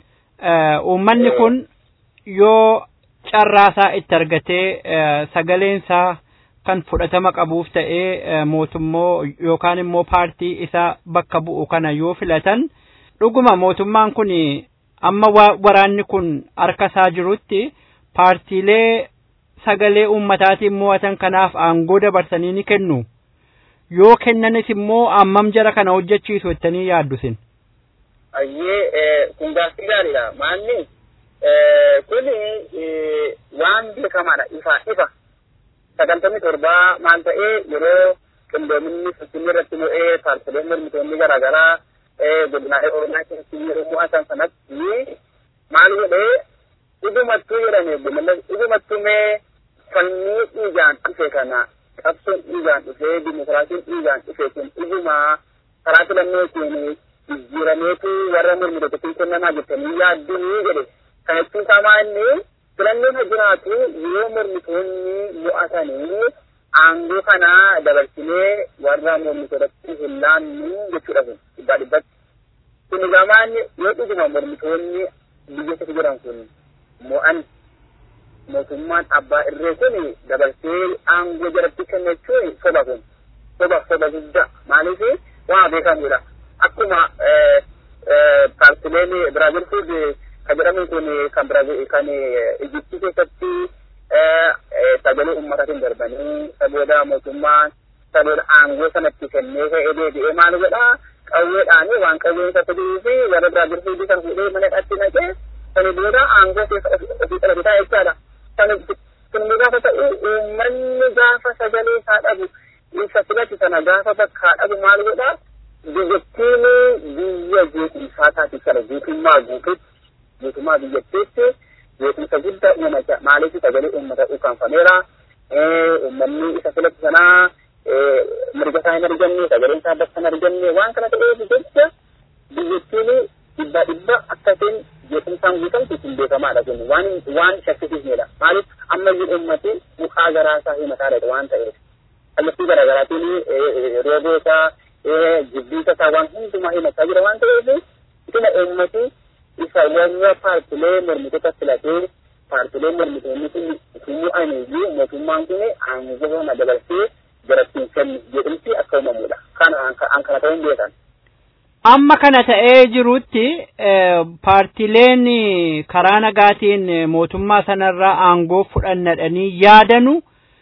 Uummanni kun yoo carraasaa itti argatee sagaleensaa kan fudhatama qabuuf ta'ee mootummoo yookaan immoo paartii isa bakka bu'u kana yoo filatan dhuguma mootummaan kun amma waraanni kun harka isaa jirutti paartiilee sagalee uummataatiin mo'atan kanaaf aangoo dabarsanii ni kennu. Yoo kennanis immoo ammam jara kana hojjechiisu jettanii yaaddu sin. Ayyee kun gaaffii gaariidha. Maalni kun waan beekamaadha ifa ifa. Sagantamni torbaa maal ta'ee yeroo qindoominni finfinnee irratti mo'ee paartiileen mormitoonni garaagaraa godinaalee oromiyaa keessatti yeroo mo'atan sanatti maal godhee dhugumattuu jedhame dhugumattuu mee fannii dhiigaan dhufe kana qabsoon dhiigaan dhufee dimokiraasiin dhiigaan dhufe kun dhugumaa karaa filannootiin jijjiirameetu warra mormitootatiin kennamaa jettanii yaadduu jedhe kana jechuun isaa inni filannoon haa jiraatu yoo mormitoonni mo'atanii aangoo kana dabarsinee warra mormitootatti hin laannu jechuudha kun dhibbaa dhibbatti. Kun gamaan yoo dhuguma mormitoonni biyya keessa jiran kun mo'an mootummaan abbaa irree kun dabarsee aangoo jalatti kenna jechuun soba kun soba soba guddaa maaliif waa beekamudha. Akkuma paartileen Biraazil Fuud kan jedhamu kun kan Biraazil kan Ijiptii keessatti sagalee uummataatiin darbanii sabooda mootummaan sabooda aangoo sanatti kennee ka'ee deebi'ee maal godhaa qawweedhaan waan qawween isa fiduu fi warra Biraazil Fuudii kan fuudhee mana dhatti naqee sani booda aangoo keessa ofii qabataa jechaadha. Kun gaafa ta'u uummanni gaafa sagalee isaa dhabu isa filatu sana gaafa bakkaa dhabu maal godhaa biyyattiin biyya jeequmsaa taati kana guutummaa guututti guutummaa biyyattiitti jeequmsa guddaa uumata maaliif sagalee uummata ukkaanfameera uummanni isa filatu sanaa mirga isaa hin arganne sagaleen isaa bakka hin arganne waan kana ta'eef jecha biyyattiin dhibba dhibba akkasiin jeequmsaan guutamtu ittiin beekamaadha kun waan waan shakkisiisnedha maaliif ammayyuu uummati mukaa garaa isaa himataadha waan ta'eef kallattii garaagaraatiin rooboo isaa jibbiisa isaa waan hundumaa himataa jira waan ta'eef itina uummati isa warra paartilee mormitoota filatee paartilee mormitoonni kun utumuu aniyyuu mootummaan kun aangoo kana dabarsee jarattiin kennu jedhamti akka uumamudha. Kana an kana ta'uu hin beekan. Amma kana ta'ee jirutti paartileen karaa nagaatiin mootummaa sanarraa aangoo fudhannadhanii yaadanu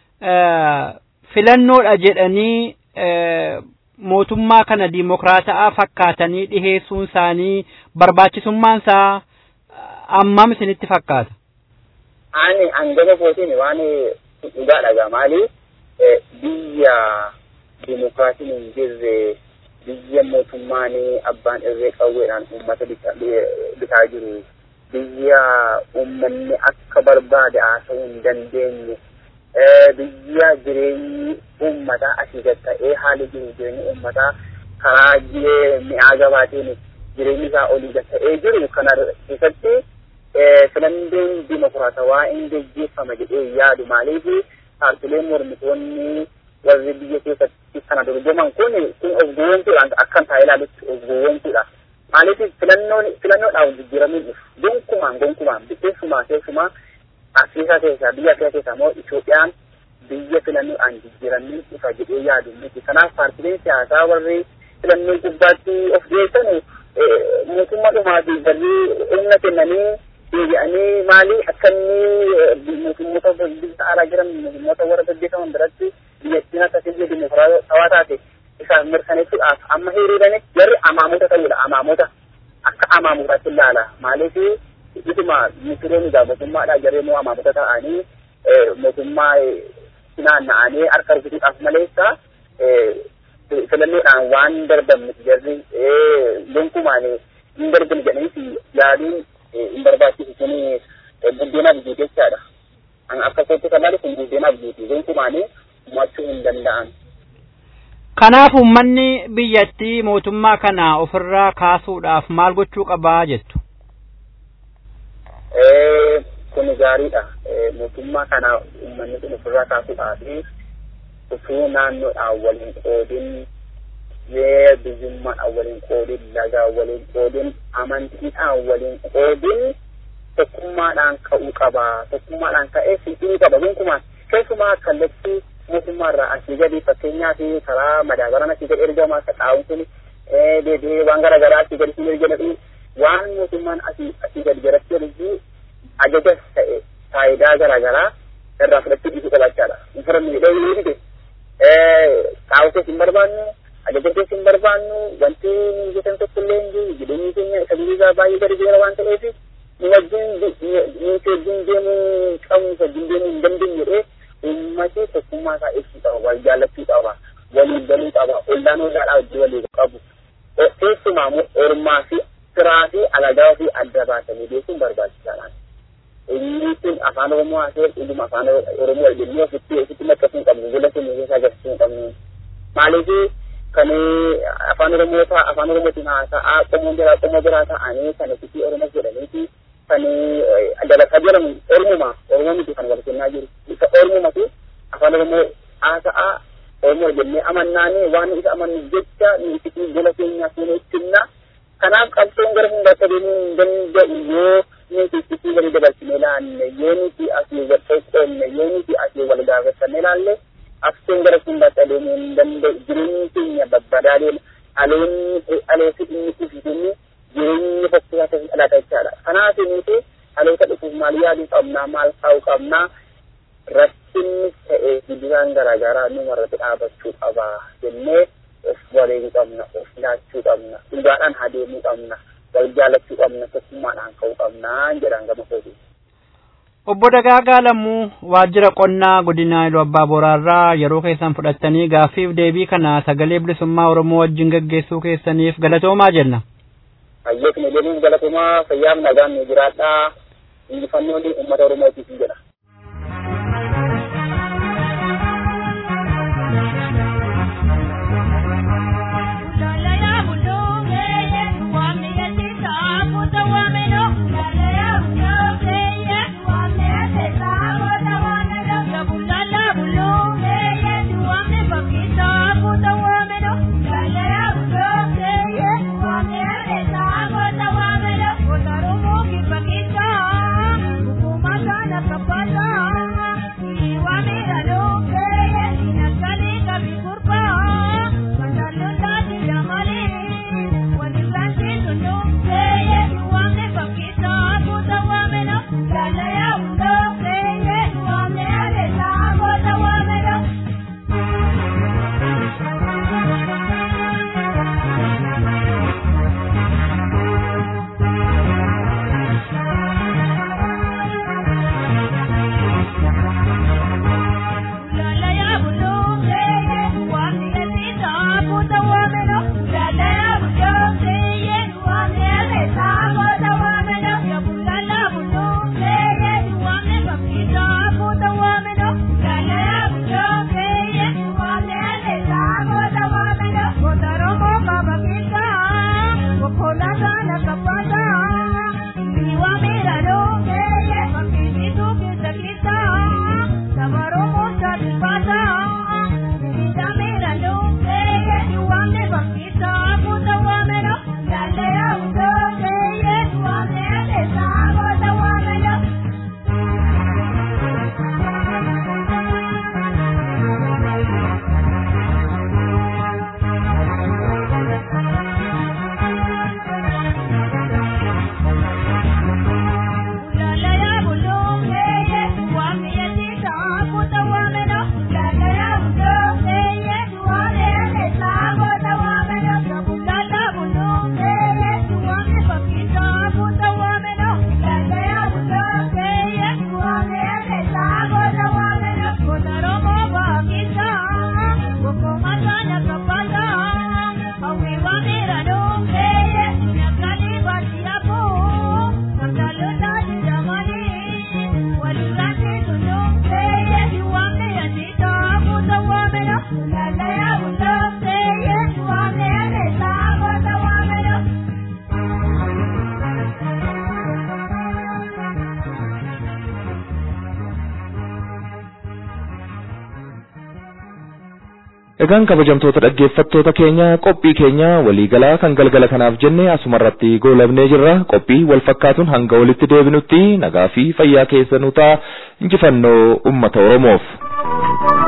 filannoodha jedhanii mootummaa kana diimokiraataa fakkaatanii dhiheessuun isaanii barbaachisummaan isaa ammam isinitti fakkaata? Ani hangama kootiin waan dhugaa dhagaa maali biyya diimokiraasiin hin jirre biyya mootummaan abbaan irree qawweedhaan uummata bitaa jiru biyya uummanni akka barbaade haasa'uu hin dandeenye biyya jireenyi uummataa asii gad ta'ee haali jiru jireenyi uummataa karaa mi'aa gabaatiin jireenyi isaa olii gad ta'ee jiru kana keessatti filannoon dimokiraatawaa hin geggeeffama jedhee yaadu maaliif paartileen mormitoonni warri biyya keessatti kana dorgoman kun kun of gowwoomsuudhaan akkan taa'ee ilaalutti of gowwoomsuudha. Maaliif filannoon filannoodhaaf jijjiiramuun dhufu gonkumaan gonkumaan keessumaa keessumaa Afrikaa keessaa biyya Afrikaa keessaa immoo Itoophiyaan biyya filannoodhaan jijjiiramuun dhufa jedhee yaadu miti. Kanaaf paartileen siyaasaa warri filannoo gubbaatti of dhiyeessan mootummaa dhumaa fi galii humna kennanii deebi'anii maali akka inni mootummoota biyya alaa jiran mootummoota warra gaggeeffaman biratti biyyattiin akka biyya dimokiraatawaa taate isaan mirkaneessuudhaaf amma hiriiranii jarri amaamota ta'uudha amaamota akka amaamotaatti ilaala maaliif ituma misireen egaa mootummaadha jarri immoo amaamota ta'anii mootummaa naanna'anii harka rukutuudhaaf maleessa filannoodhaan waan darban miti jarri gonkumaan hin darban jedhaniif yaaduun hin barbaachisu kun buddeenaaf jiite jechaadha. Akka kootti kan kun buddeenaaf jiite gonkumaan mo'achuu hin danda'an. Kanaaf uummanni biyyattii mootummaa kana ofirraa kaasuudhaaf maal gochuu qabaa jettu? Kun gaariidha. Mootummaa kana uummanni kun ofirraa kaasuudhaaf utuu naannoodhaan waliin qoodin biyyummaadhaan waliin qoodin lagaan waliin qoodin amantiidhaan waliin qoodin tokkummaadhaan ka'uu qaba. Tokkummaadhaan ka'ee fiixuu qaba. Gonkumaan keessumaa kallattii mootummaarraa asii gadi fakkeenyaaf karaa madaabaran asii gadi ergamaa akka xaa'uun kun deebi'ee waan garaagaraa asii gadi siin ergamatu waan mootummaan asii asii gadi jalatti ergu ajajas ta'e faayidaa garaagaraa irraa fudhachuu dhiisuu qabaachaadha. Infira miidhee yoo fide xaa'uu keessa hin barbaannu ajaja keessa hin barbaannu wanti nu hojjetan tokko illee hin jiru jireenyi keenya isa biyyaa baay'ee gadi jira waan ta'eef nu wajjin nu wajjin deemuu qabnu wajjin deemuu hin dandeenye jedhee ummati tokkummaa isaa ibsuu qaba wal jaallachuu qaba waliin galuu qaba ollaan ollaadhaa wajjin walii qabu keessumaa ormaa fi firaa fi alagaa fi adda baasanii beekuun barbaachisaadha. Inni kun afaan Oromoo haasee dhuguma afaan Oromoo jennee ofitti ofitti maqqasuu hin qabnu gola keenya keessa agarsiisuu hin qabnu. Maaliif kan afaan oromoo ta'a afaan oromootiin haasa'aa qomoo biraa qomoo biraa ta'anii kan itti oromoo jedhaniiti kan dalagaa jedhamu ormuma oromoo miti kan wal kennaa jiru isa ormumatu afaan oromoo haasa'aa oromoo jennee amannaanii waan isa amannuuf jecha nuti gola keenyaa fuunee ittinna kanaaf qabsoon gara hundaatti adeemuu hin danda'u yoo nuti itti wal dabalchine ilaalle yoo nuti asii wal qoqqoodne yoo nuti asii wal gaafatanne ilaalle qabsoon gara hundaatti adeemuu hin danda'u jireenyi keenya babbadaaleen aloonni alooti inni kufisinni jireenya fakkiisaa ta'e dhalaata jechaadha kanaaf nuti aloota dhufuuf maal yaaduu qabnaa maal ta'uu qabnaa rakkinni ta'ee gidduudhaan garaagaraa numarratti dhaabachuu qaba jennee of wareeguu qabna of laachuu qabna dhugaadhaan adeemuu qabna wal jaalachuu qabna tokkummaadhaan ka'uu qabna jedhan gama kooti. Obbo Dagaagaa Lammuu waajjira qonnaa godina Iluu Abbaa Boraarraa yeroo keessan fudhattanii gaaffiif deebii kana sagalee bilisummaa Oromoo wajjin gaggeessuu keessaniif galatoomaa jenna. Hayyeekni deemuuf galatoomaa fayyaaf nagaan nu jiraadhaa injifannoon uummata Oromootiif jedha. Egaan kabajamtoota dhaggeeffattoota keenya qophii keenya waliigalaa kan galgala kanaaf jenne asumarratti goolabnee jirra qophii wal fakkaatuun hanga walitti deebinutti nagaa fi fayyaa keessanuu ta'a injifannoo uummata Oromoof.